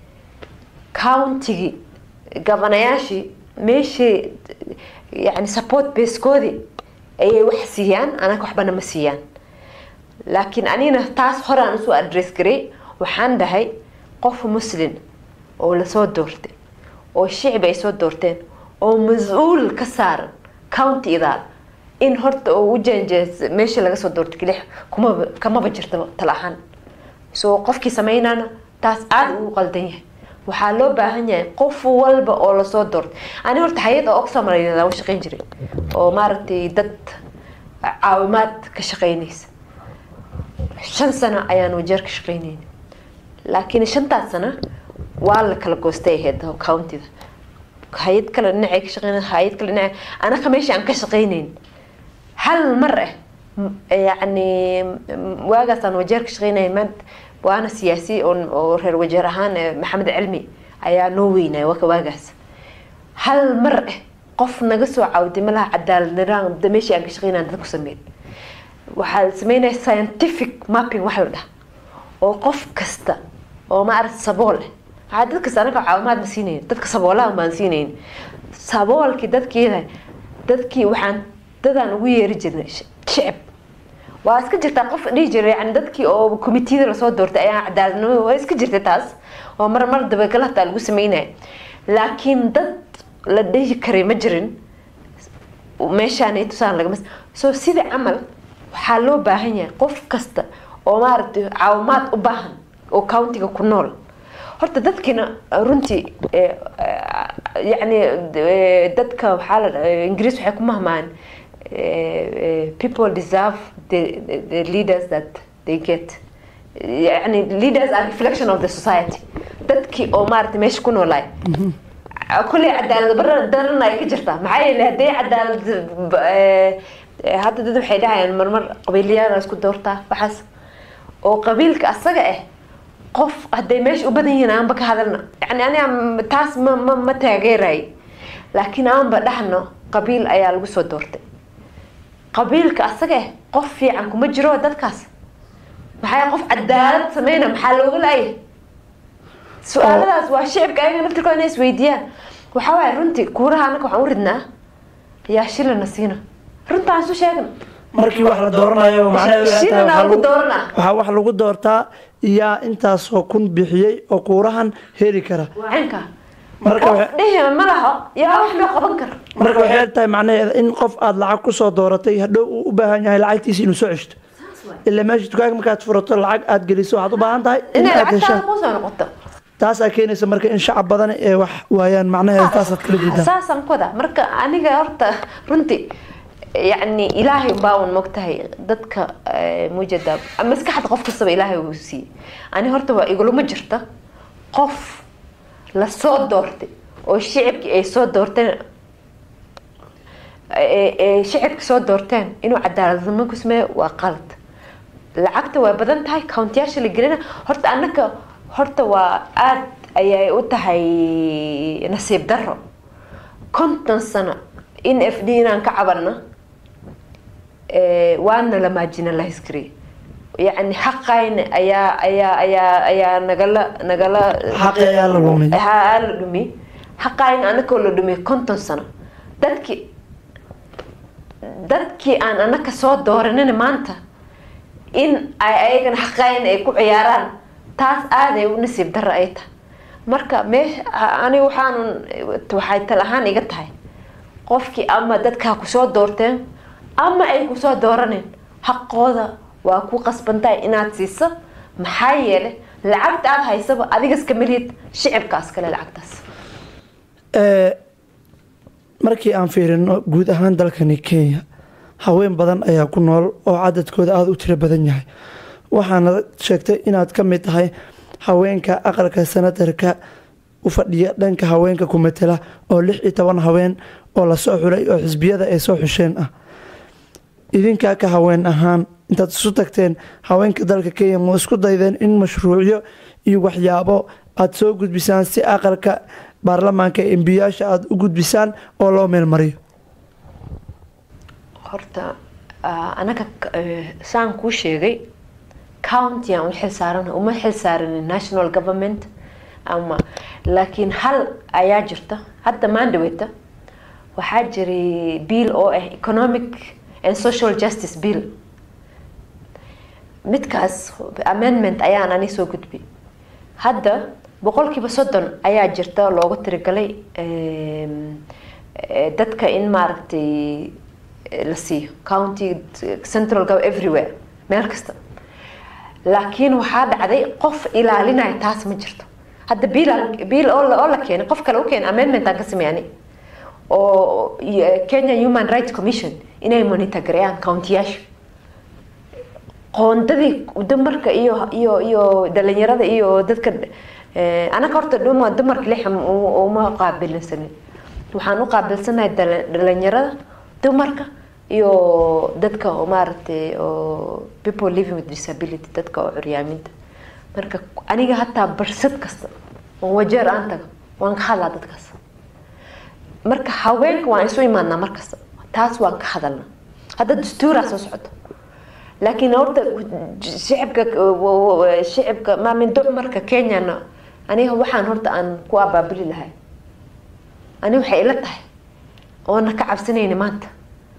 countigii gabanayaashii meeshii yani support basekoodii ayay wax siiyaan anaga waxbana ma siiyaan laakiin anina taas horaan usoo address garay waxaan dhahay qof muslin oo lasoo doortay oo shicib ay soo doorteen oo mas-uul ka saaran county idaal in horta oo u jeenjees meesha laga soo doortay kelix kumaba kamaba jirta tala ahaan so qofkii sameynana taas aada ugu qaldan yahay waxaa loo baahan yahay qof walba oo lasoo doortay ani horta hay-ad oo oxfam la shaqeyn jiray oo maaragtay dad caawimaad ka shaqeynaysa shan sano ayaan wajeer ka shaqeynayna laakiin shantaas sano waa la kala goostay ahayd countyda hay-ad kale dhinacay ka shaqeyn hay-ad kale dhinaca anaka meesha aan ka shaqeynayn hal mar ah m- yacni m- waagaasaan wajeer ka shaqeynaya maad waana siyaasi oo oo reer wajeer ahaan eh, maxamed cilmi ayaa noo weynaya waka waagaas hal mar ah qof naga soo cawday malaha cadaalad nidaam da meeshii aan ka shaqeynaya dad ku sameyn waxaa sameynaya scientific mapping wax la dhaha oo qof kasta oo maaragta sabool ah waxaa dad kasta anaga caawimaad ma siinayn dadka saboolaha baan siinayn saboolkii dadkiina dadkii waxaan dadaan ugu yeeri jirnay sh- shicib waa iska jirtaa qof dhihi jiray yani dadkii oo komitiyada lasoo doortay ayaa cadaaladnimo waa iska jirta taas oo mar mar dabagala hataa lagu sameynaya laakiin dad la dhihi karay ma jirin meeshaan ay tusaan lagama so sida camal waxaa loo baahan yahay qof kasta oo maaragtay caawimaad u baahan oo countiga ku nool horta dadkina runtii eh, eh, yacni eh, dadka waxaa la dha- ingiriis waxay ku mahmaan eh, eh, people deserve the, the, the leaders that they get yani leaders are reflection of the society dadkii oo maaragtay meesha ku noolaay kulley cadaalad bara daran ay ka jirtaa maxaa yeele hadday cadaalad eh, eh, hadda dad waxay dhahayaan marmar qabiilyaal isku doortaa waxaas oo qabiilka asaga ah qof hadday meesha u badan yihiin aanba ka hadalna yani aniga m- taas ma ma ma taageeray laakiin aanba dhahno qabiil ayaa lagu soo doortay qabiilka asaga ah qof fiican kuma jiro dadkaas maxaa qof cadaalad sameyna maxaa looga laayay su-aaladaas waa shicibka ayaga naftirkooda inay isweydiiyaan waxaa waaye runtii kuuraha anaka waxaan u ridnaa yaa shilana siina runtaan isu sheegna markii wax la dooranayo macnaheedu ay tahay Shilin waxaa aan ku lagu- dooranaa. waxaa wax lagu doortaa yaa intaasoo kun bixiyey oo kuurahan heli kara waa caynka Marka qof waxa- dhihi ma laho yaa wax loo qaban kara marka waxay eg tahay macnaheeda in qof aada lacag kusoo dooratay hadhow uu u baahan yahay lacagtiisa inuu soo ceshto ilaa meesha dukaanka markaad furato lacag aad geliso waxaad u baahan tahay in inay aad lacagtaada heshaan kuu soo noqoto taasaa keenaysa marka in shacab badan ee wax waayaan macnaheeda taasaad kala jeedaa saasaan ku wadaa marka aniga horta runtii yacni ilaahay baa un mogtahay dadka eh, mujada maskaxda qof kastaba ilaahay uu siiyey ani horta waa igulama jirta qof la soo doortay oo shicibkii ay soo doorteen ee ee shicibka soo doorteen inuu cadaaladnimo ku sameeyo waa qalad lacagta waa badan tahay countiyaasha la gelina horta annaka horta waa aad ayay u tahay nasiib daro konton sano in f d inaan ka cabanno ee, waana la marginalize garey yacni xaqayna ayaa ayaa ayaa ayaa nagala nagala Xaqi ayaa la lumay. haa la dhumi xaqayna anakoo la dhumay konton sano dadkii dadkii aan anaka soo dooranina maanta in ay ayagana xaqayna ay ku ciyaaraan taas aaday u nasiib darro ay tahay marka meesha ani waxaanun waxay tal ahaan iga tahay qofkii ama dadkaa kusoo doorteen ama ay kusoo dooraneen xaqooda waa ku qasbantahay inaad siiso maxaa yeele lacagta aad haysaba adigas kama lihid shicibkaas kale lacagtaas Ee, markii aan fiirino guud ahaan dalkani kenya haween badan ayaa ku nool oo cadadkooda aada u tiro badan yahay waxaana sheegtay inaad ka mid tahay haweenka aqalka sanatarka u fadhiya dhanka haweenka ku matela oo lix iyo toban haween oo lasoo xulay oo xisbiyada ay soo xusheen ah idinkaa ka haween ahaan intaad isu tagteen haweenka dalka kenya ma isku daydeen in mashruucyo iyo waxyaabo aad soo gudbisaan si aqalka baarlamaanka ee embiyaasha aada u gudbisaan oo loo meelmariyo horta ah, anaga eh, saan kuu sheegay county aan u xilsaaran uma xilsaaranin national government ama laakiin hal ayaa jirta hadda maandhaweyta waxaa jiray bill oo ah economic and social justice bill midkaas amendment ayaan ani soo gudbay hadda boqolkiiba soddon ayaa jirta loogu tirigalay em, eh, dadka in maaragtay eh, la siiyo county central gov everywhere meel kasta laakiin waxaa dhacday qof ilaalinaya taas ma jirto hadda biil biil oo la oo la keenay qof kale u keenay amendment aan ka sameeyani oo y- Kenya Human Rights Commission inay monitor gareeyaan countiyaasha qoondadii dumarka iyo iyo iyo dhalinyarada iyo dadka eh, anaga horta dhuma dumarka lix uma qaabilsanin waxaan u qaabilsanahay dhala- dhalinyarada dumarka iyo dadka oo maaragtay oo people living with disability dadka oo curyaaminta marka aniga hataa barsad kasta oo wajeer aan tago waan ka hadlaa dadkaas marka haweenka waan isu imaanaa markasta taas waan ka hadalna hadda dastuuraa soo socdo laakiin horta shicibka shicibka maamin dumarka kenyana aniga waxaan horta aan ku abaabuli lahay ani waxay ila tahay oona ka cabsanayna maanta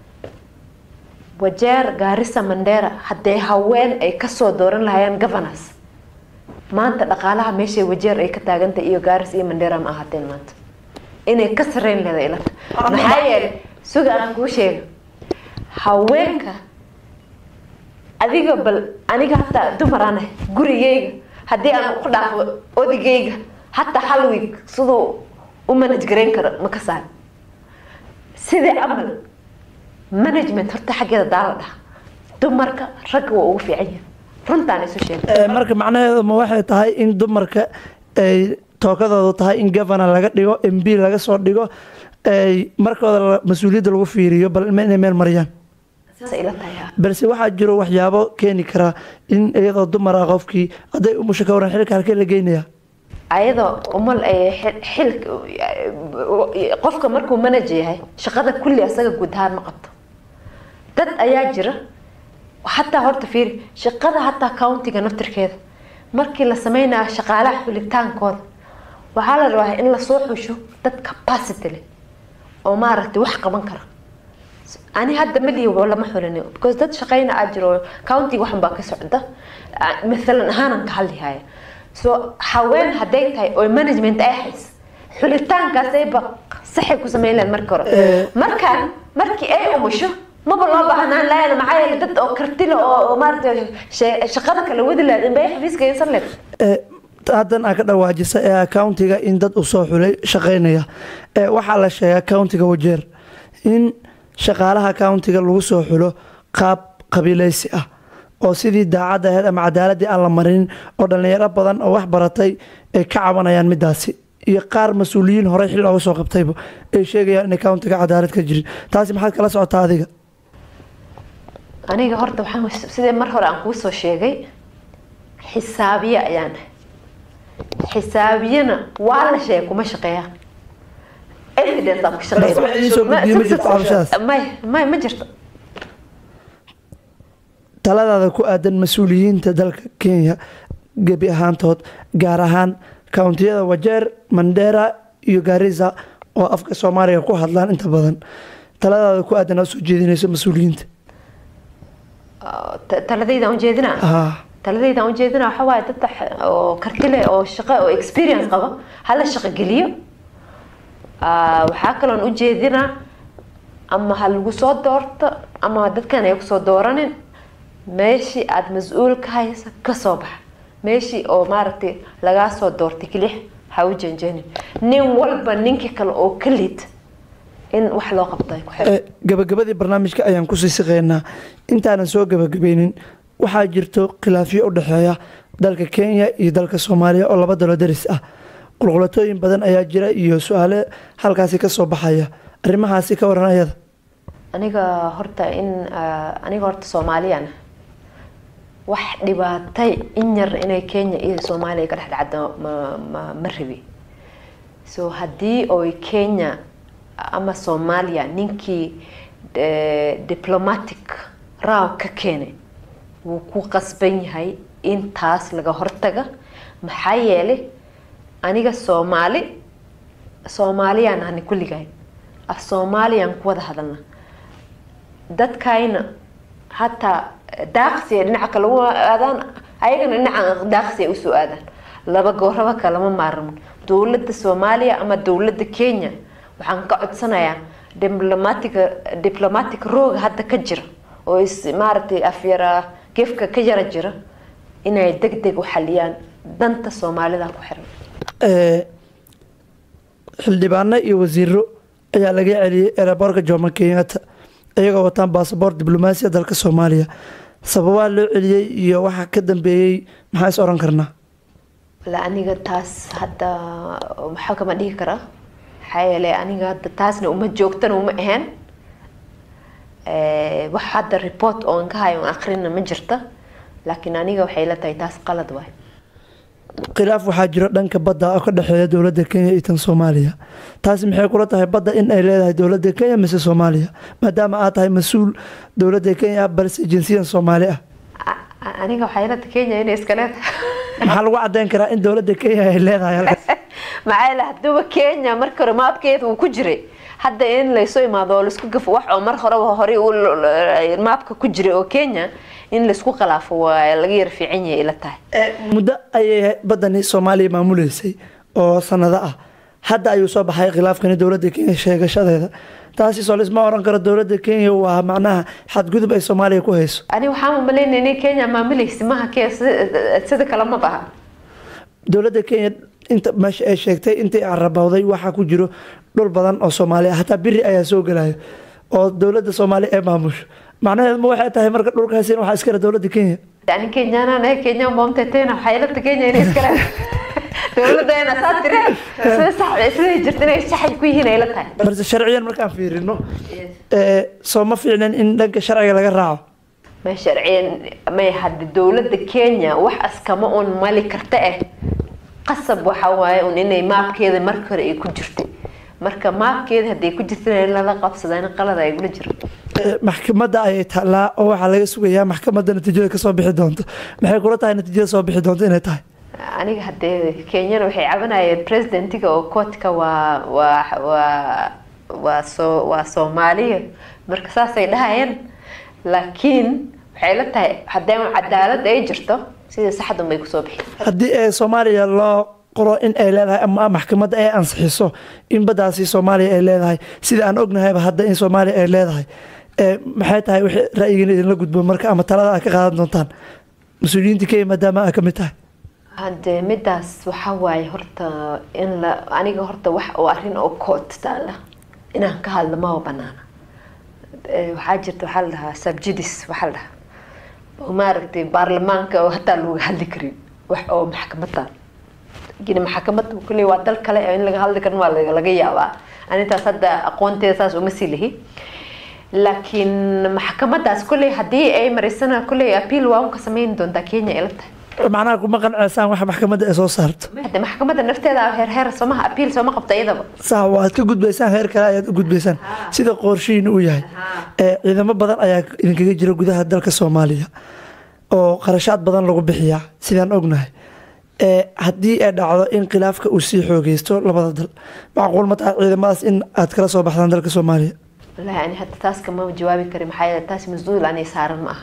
wajeer gaarisa mandera haddee haween ay kasoo dooran lahayeen governors maanta dhaqaalaha meeshay wajeer ay ka taagantahay iyo gaaris iyo mandera ma ahaateen maanta inay ka sareyn leeda ila tahay maxaa yeelay suga aan kuu sheega haweenka adiga bal aniga hataa dumar aan ahay gurigayga haddii aan ku dhaafo odigayga hataa hal week siduu u manage garayn karo ma ka saar sidii camal management horta xaggeeda daala dhaha dumarka ragga waa ugu fiican yahay runtaan isu sheegay Ee, marka macnaheedu ma waxay tahay in dumarka ay tookadoodu tahay in governor laga dhigo m b laga soo dhigo ay markooda la- mas-uuliyadda lagu fiiriyo bal ma inay meel mariyaan saas ila tahay ah. balse waxaa jiro waxyaabo keeni karaa in iyadoo dumar ah qofkii hadday umusha ka waran xilka halkee la geynaya ayadoo umal ay xil- xilka qofka markuu manager yahay shaqada kulli asaga guud ahaan ma qabto dad ayaa jira hataa horta fiiri shaqada hataa countiga naftirkeeda markii la sameynayo shaqaalaha xulitaankooda waxaa la rabaa in lasoo xusho dad capacity leh oo maaragtay wax qaban kara ani hadda ma lihi lama xulini because dad shaqeyna aa jiro countiga waxan baa ka socda Ah, mathalan ahaanan ka hadlihaya so haween hadday tahay oo management ay hays xulitaankaas ay ba saxay ku sameyn lahayd marka hore markaan markii ay umusho maba loo baahnaan lahayn maxaa yeelay dad oo kartila oo oo maaragtay shay- shaqada kala wadi lahayd inbay xafiiska haysan lahayd Ee, haddan aa ka dhawaajisa ee accountiga in dad usoo xulay shaqaynaya ee waxaa la sheegay accountiga wajeer in shaqaalaha accountiga lagu soo xulo qaab qabiileysi ah oo sidii daacadda ahayd ama cadaaladii aan la marin oo dhallinyaro badan oo wax baratay ay ka cabanayaan midaasi iyo qaar mas-uuliyiin horey xil looga soo qabtayba ay sheegayaan in accountiga cadaalad ka jirin taasi maxaad kala socotaa adiga aniga horta waxaan sidee mar hore aan kuu soo sheegay xisaabiye ayaan ahay xisaabiyana waa la sheegay kuma shaqeeya evidence aan ku Taas wax ii soo gudbiyey ma jirto cabashadaas? shaqeeya may may ma jirto taladaada ku aadan mas-uuliyiinta dalka kenya gebi ahaantood gaar ahaan kountiyada wajeer mandera iyo garisa oo afka soomaaliga ku hadlaan inta badan taladaada ku aadan aad soo jeedinayso mas-uuliyiinta Ta- taladayda aan ujeedinaa Ah, taladayda aan ujeedinaa waxa waaye dad wax- oo karti leh oo shaqo oo experience qaba hala shaqo geliyo Ah, waxaa kaloon ujeedinaa ama ha lagu soo doorto ama dadkan ay kusoo dooranin meeshii aada mas-uul ka haysa kasoo baxa meeshii oo maaragtay lagaa soo doortay kelix ha u janjanin nin walba ninkii kale oo ka liid in wax loo qabto ay ku xiran eh, gabagabadii barnaamijka ayaan kusii siqeynaa intaanan soo gabagabaynin waxaa jirto khilaafyo u dhexeeya dalka kenya iyo dalka soomaaliya oo laba dalo daris ah qulqulatooyin badan ayaa jira iyo su-aale halkaasi kasoo baxaya arrimahaasi ka waran ayada aniga horta in ah, aniga horta soomaaliyaan wax dhibaatay in yar inay kenya iyo soomaaliya ka dhex dhacdo ma ma ma rabi so haddii oy kenya ama soomaaliya ninkii eh, diplomatic raaw ka keenay wuu ku qasban yahay in taas laga hortaga maxaa yeelay aniga soomaali soomaaliyaan ahni kulligahay af soomaaliyaan ku wada hadalna dadkayna hataa daaqsiya dhinaca kale u aadaan ayagana dhinaca daaqsiya usoo aadaan laba gooraba kalama maarmo dowladda soomaaliya ama dowladda kenya waxaan ka codsanayaa diplomatic diplomatic rooga hadda ka jira oo is maaragtay afyara gefka ka yara jira inay deg deg u xaliyaan danta soomaalida ku xiran Eh, xildhibaano iyo wasiiro ayaa laga celiyey eeraboorka jomo kenyatta iyagoo wataan baasaboor diblomaasiya dalka soomaaliya sababaa loo celiyey iyo waxaa ka dambeeyey maxaa is oran karnaa la aniga taas hadda waxaa kama dhihi karaa maxaa yeelay aniga hadda taasna uma joogtana uma ahayn Eh, wax hadda report oon ka hayo oon akhrina ma jirta laakiin aniga waxay la tahay taas qalad waay khilaaf waxaa jiro dhanka badda oo ka dhexeeya dowladda kenya iyo tan soomaaliya taasi maxay kula tahay badda in ay leedahay dowladda kenya mise soomaaliya maadaama aad tahay mas-uul dowladda kenya ah balse jinsiyan soomaali ah A- a- aniga waxay la tahay kenya inay iska leedahay maxaa lagu cadeyn karaa in dowladda kenya ay leedahay halkaas maxaa yeele haduba kenya marka hore maabkeeda uu ku jiray hadda in laysoo imaado oo laisku gafo wax oo mar horeba horey u maabka ku jiray oo kenya in laisku khilaafo waa laga yar fiican yahay ila tahay muddo ayay badani soomaaliya maamuleysay oo sanado ah hadda ayuu soo baxay khilaafkani dowladda kenya sheegashadeeda taasi soo lisma oran karo dowladda kenya waa macnaha xadgudub ay soomaaliya ku hayso ani waxaan umaleynaya inay kenya maamulaysa maha ke sida kale ma baha dowladda kenya inta meesha ay sheegtay intii carabowday waxaa ku jiro dhul badan oo soomaaliya hataa biri ayaa soo gelaya oo dowladda soomaaliya ay maamusho macnaheedu ma waxay tahay marka dhulkaasi waxaa iskale dowladda kenya ani kenyaanaan ahay kenya boomtetena waxay ila tahay kenya inay iskale dowladeena saa tiri sida sax siday jirta inay saxay ku yihiin ay la tahay balse sharciyan markaan fiirino ee, soo ma fiicnan in dhanka sharciga laga raaco ma sharciyan may hadda dowladda kenya wax askama un mali karta eh qasab waxa waaye un inay maabkeeda marka hore ay ku jirtay marka maabkeeda hadday ku jirtana in lala qabsadana qalad ay gula jiro Ee, maxkamadda ayay taalaa oo waxaa laga sugayaa maxkamadda natiijada kasoo bixi doonto maxay kula tahay natiijada soo bixi doonto inay tahay aniga haddee kenyana waxay cabanayeen presidentiga oo koodka waa waa waa waa soo waa soomaaliya marka saasay dhahayeen laakiin waxay la tahay haddee cadaalad ay jirto sida saxdan bay kusoo bixi haddii ee soomaaliya loo qoro in ay leedahay ama maxkamadda ay ansixiso in baddaasi soomaaliya ay leedahay sida aan ognahayba hadda in soomaaliya ay leedahay ee maxay tahay wixii ra'yigiina idinla gudbo marka ama talada aad ka qaadan doontaan mas-uuliyiinta kenya maadaama aad ka mid tahay hadde midaas waxaa waaye horta in la aniga horta wax oo arrin oo kood taala inaan ka hadlo maba banaana Eh, waxaa jirta waxaa la dhahaa subjudis waxaa la dhahaa oo maaragtay baarlamaanka oo hataa looga hadli karin wax oo maxkamada gini maxkamada kuley waa dal kale oo in laga hadli karin waa laga laga yaabaa anintaas hadda aqoonteeda saas uma sii lihi laakiin maxkamadaas kuley haddii ay marisana kuley appeal waa unka samayn doontaa kenya ila tahay macnaha kuma qanceysaan waxa maxkamadda ay soo saarto hadde maxkamada nafteeda heer heer soomaha appeal sooma qabto iyadaba sax waad ka gudbaysaan heer kale ayaad u gudbaysaan sida qorshihiina uu yahay ee ciidamo badan ayaa idinkaga jira gudaha dalka soomaaliya oo qarashaad badan lagu bixiyaa sidaan ognahay ee haddii ay dhacdo in khilaafka uu sii xoogeysto labada dal macquul ma tahay ciidamadaas in aad kala soo baxdaan dalka soomaaliya wallaahi ani hadda taas kama jawaabi kari maxaa yeele taas mas-uul anay saaran ma aha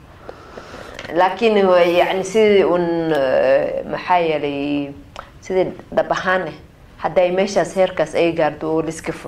laakiin yani sidii un eh, maxaa yeelay sidii dhab ahaan eh hadday meeshaas heerkaas ay gaarto oo liskafo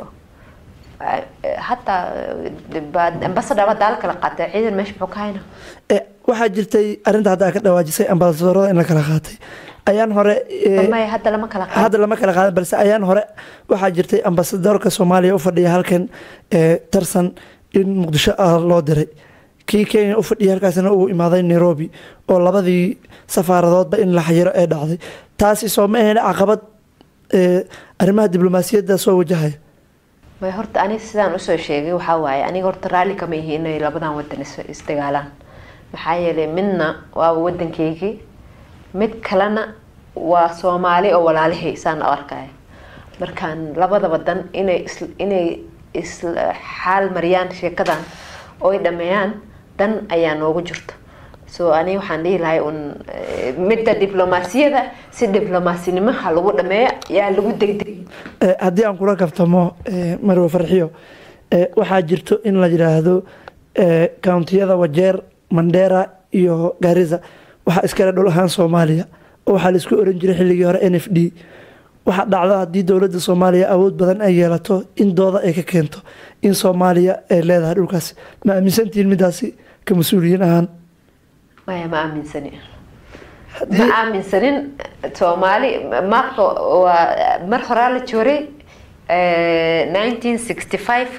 hataa ambasadaba daal kala qaatay ciidan meesha muxuu ka hayna ee waxaa jirtay arrinta hadda aad ka dhawaajisay ambasadorada in la kala qaatay ayaan hore ee, maya hadda lama kala qaado hadda lama kala qaadan balse ayaan hore waxaa jirtay ambasadorka soomaaliya u fadhiya halkan ee tarsan in muqdisho ah loo diray kii kenya u fadhiya halkaasna uu imaaday nairobi oo labadii safaaradoodba in la xayiro ee dhacday taasi soo ma ahayn caqabad ee arrimaha diblomaasiyadda soo wajahaya may horta aniga sidaan usoo sheegay waxaa waaye aniga horta raalli kama yihi inay labadan wadan is- isdagaalaan maxaa yeelay midna waa wadankeygii mid kalena waa soomaali oo walaalihay saan u arkaya markaan labada wadan inay is inay isla xaal mariyaan sheekadan oo ay dhameeyaan dan ayaa noogu jirto so aniga waxaan dhihi lahay un eh, midda diblomaasiyada si diblomaasinimaha lagu dhameeyo yaa lagu degdegay Ee, haddii aan kula kaftamo ee, marwe farxiyo ee, waxaa jirto in la yidhaahdo ee, kountiyada wajeer mandera iyo gaariza waxaa iskale dhul ahaan soomaaliya oo waxaa laisku oran jiray xilligii hore n f d waxaa dhacda haddii dowladda soomaaliya awood badan ay yeelato in dooda ay ka keento in soomaaliya ay leedahay dhulkaas ma aaminsantihiin midaasi ka mas-uuliyiin ahaan maya ma aaminsani ma Haddii- aaminsanin soomaali marka waa mar horaa la jooray nineteen sixty five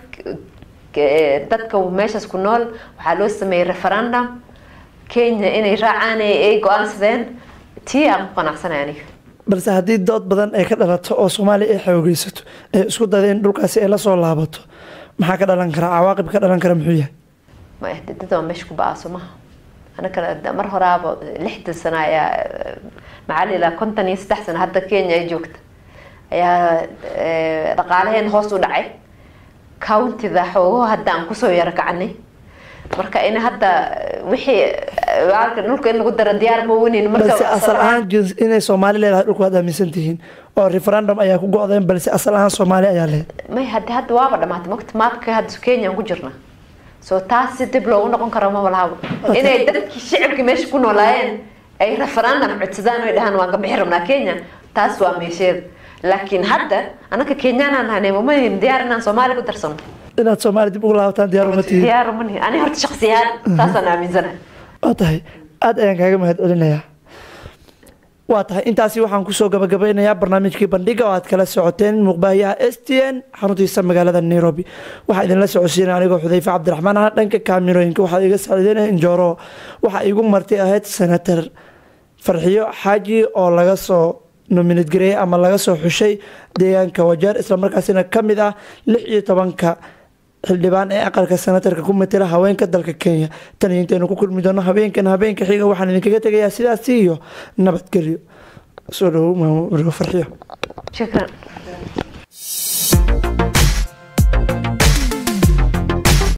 dadka meeshaas ku nool waxaa loo sameeyey referendum kenya inay raacaan ay ay go-aansadeen tii aan ku qanacsanay aniga balse haddii dood badan ay ka dhalato oo soomaaliya ay xoogeysato ee isku dada in dhulkaasi ay la soo laabato maxaa ka dhalan kara cawaaqib ka dhalan kara muxuu yahay ma dad waa meesha ku ba-aaso maha anakana mar horaaba lixdan sano ayaa maxaa la yidhaha konton iyo saddex sano hadda kenya ay joogta ayaa eh, dhaqaalaheen hoos u dhacay countida xoogo hadda aan kusoo yaro kacanay marka in hadda wixii eh, halka dhulka in lagu daro diyaar ma wenin balse asal ahaan jins inay soomaali leedahay dhulku waad aaminsan tihiin oo referendum ayaa ku go-deen balse asal ahaan soomaali ayaa leedahay may hadda hadda waaba dhamaatay mogta maabka hadda kenya aan ku jirna so taas si dib loogu noqon karo ma walahaba inay dadkii shicibka meesha ku noolaayeen ay referendum codsadaan oy dhahaan waan ka bixi rabnaa kenya taas waa meesheeda laakiin hadda anaka kenyaan aan hanay mamahin diyaar inaan soomaali ku darsano inaad soomaali dib ugu laabataan diyaar uma tihiin diyaar umanihi ani horta shaksiyaan taasaan aaminsanahay waa tahay aada ayaan kaaga mahad celinayaa waa tahay intaasi waxaan kusoo gabagabeynayaa barnaamijkii bandhiga oo aad kala socoteen muuqbaahiyaha s t n xaruntiisa magaalada nairobi waxaa idinla socodsiinaya anigoo xudayfe cabdiraxmaan ah dhanka kaamirooyinka waxaa iga saaciideynaya injooro waxaa igu marti ahayd senator farxiyo xaaji oo laga soo nominad gareeyay ama laga soo xushay deegaanka wajeer islamarkaasina ka mid ah lix iyo tobanka xildhibaan ee aqalka senatarka ku matela haweenka dalka kenya tan iyo intaynu ku kulmi doono habeenkan habeenka xiga waxaan idinkaga tegayaa sidaasi iyo nabadgelyo soo dhawow maamo farxiyo shukran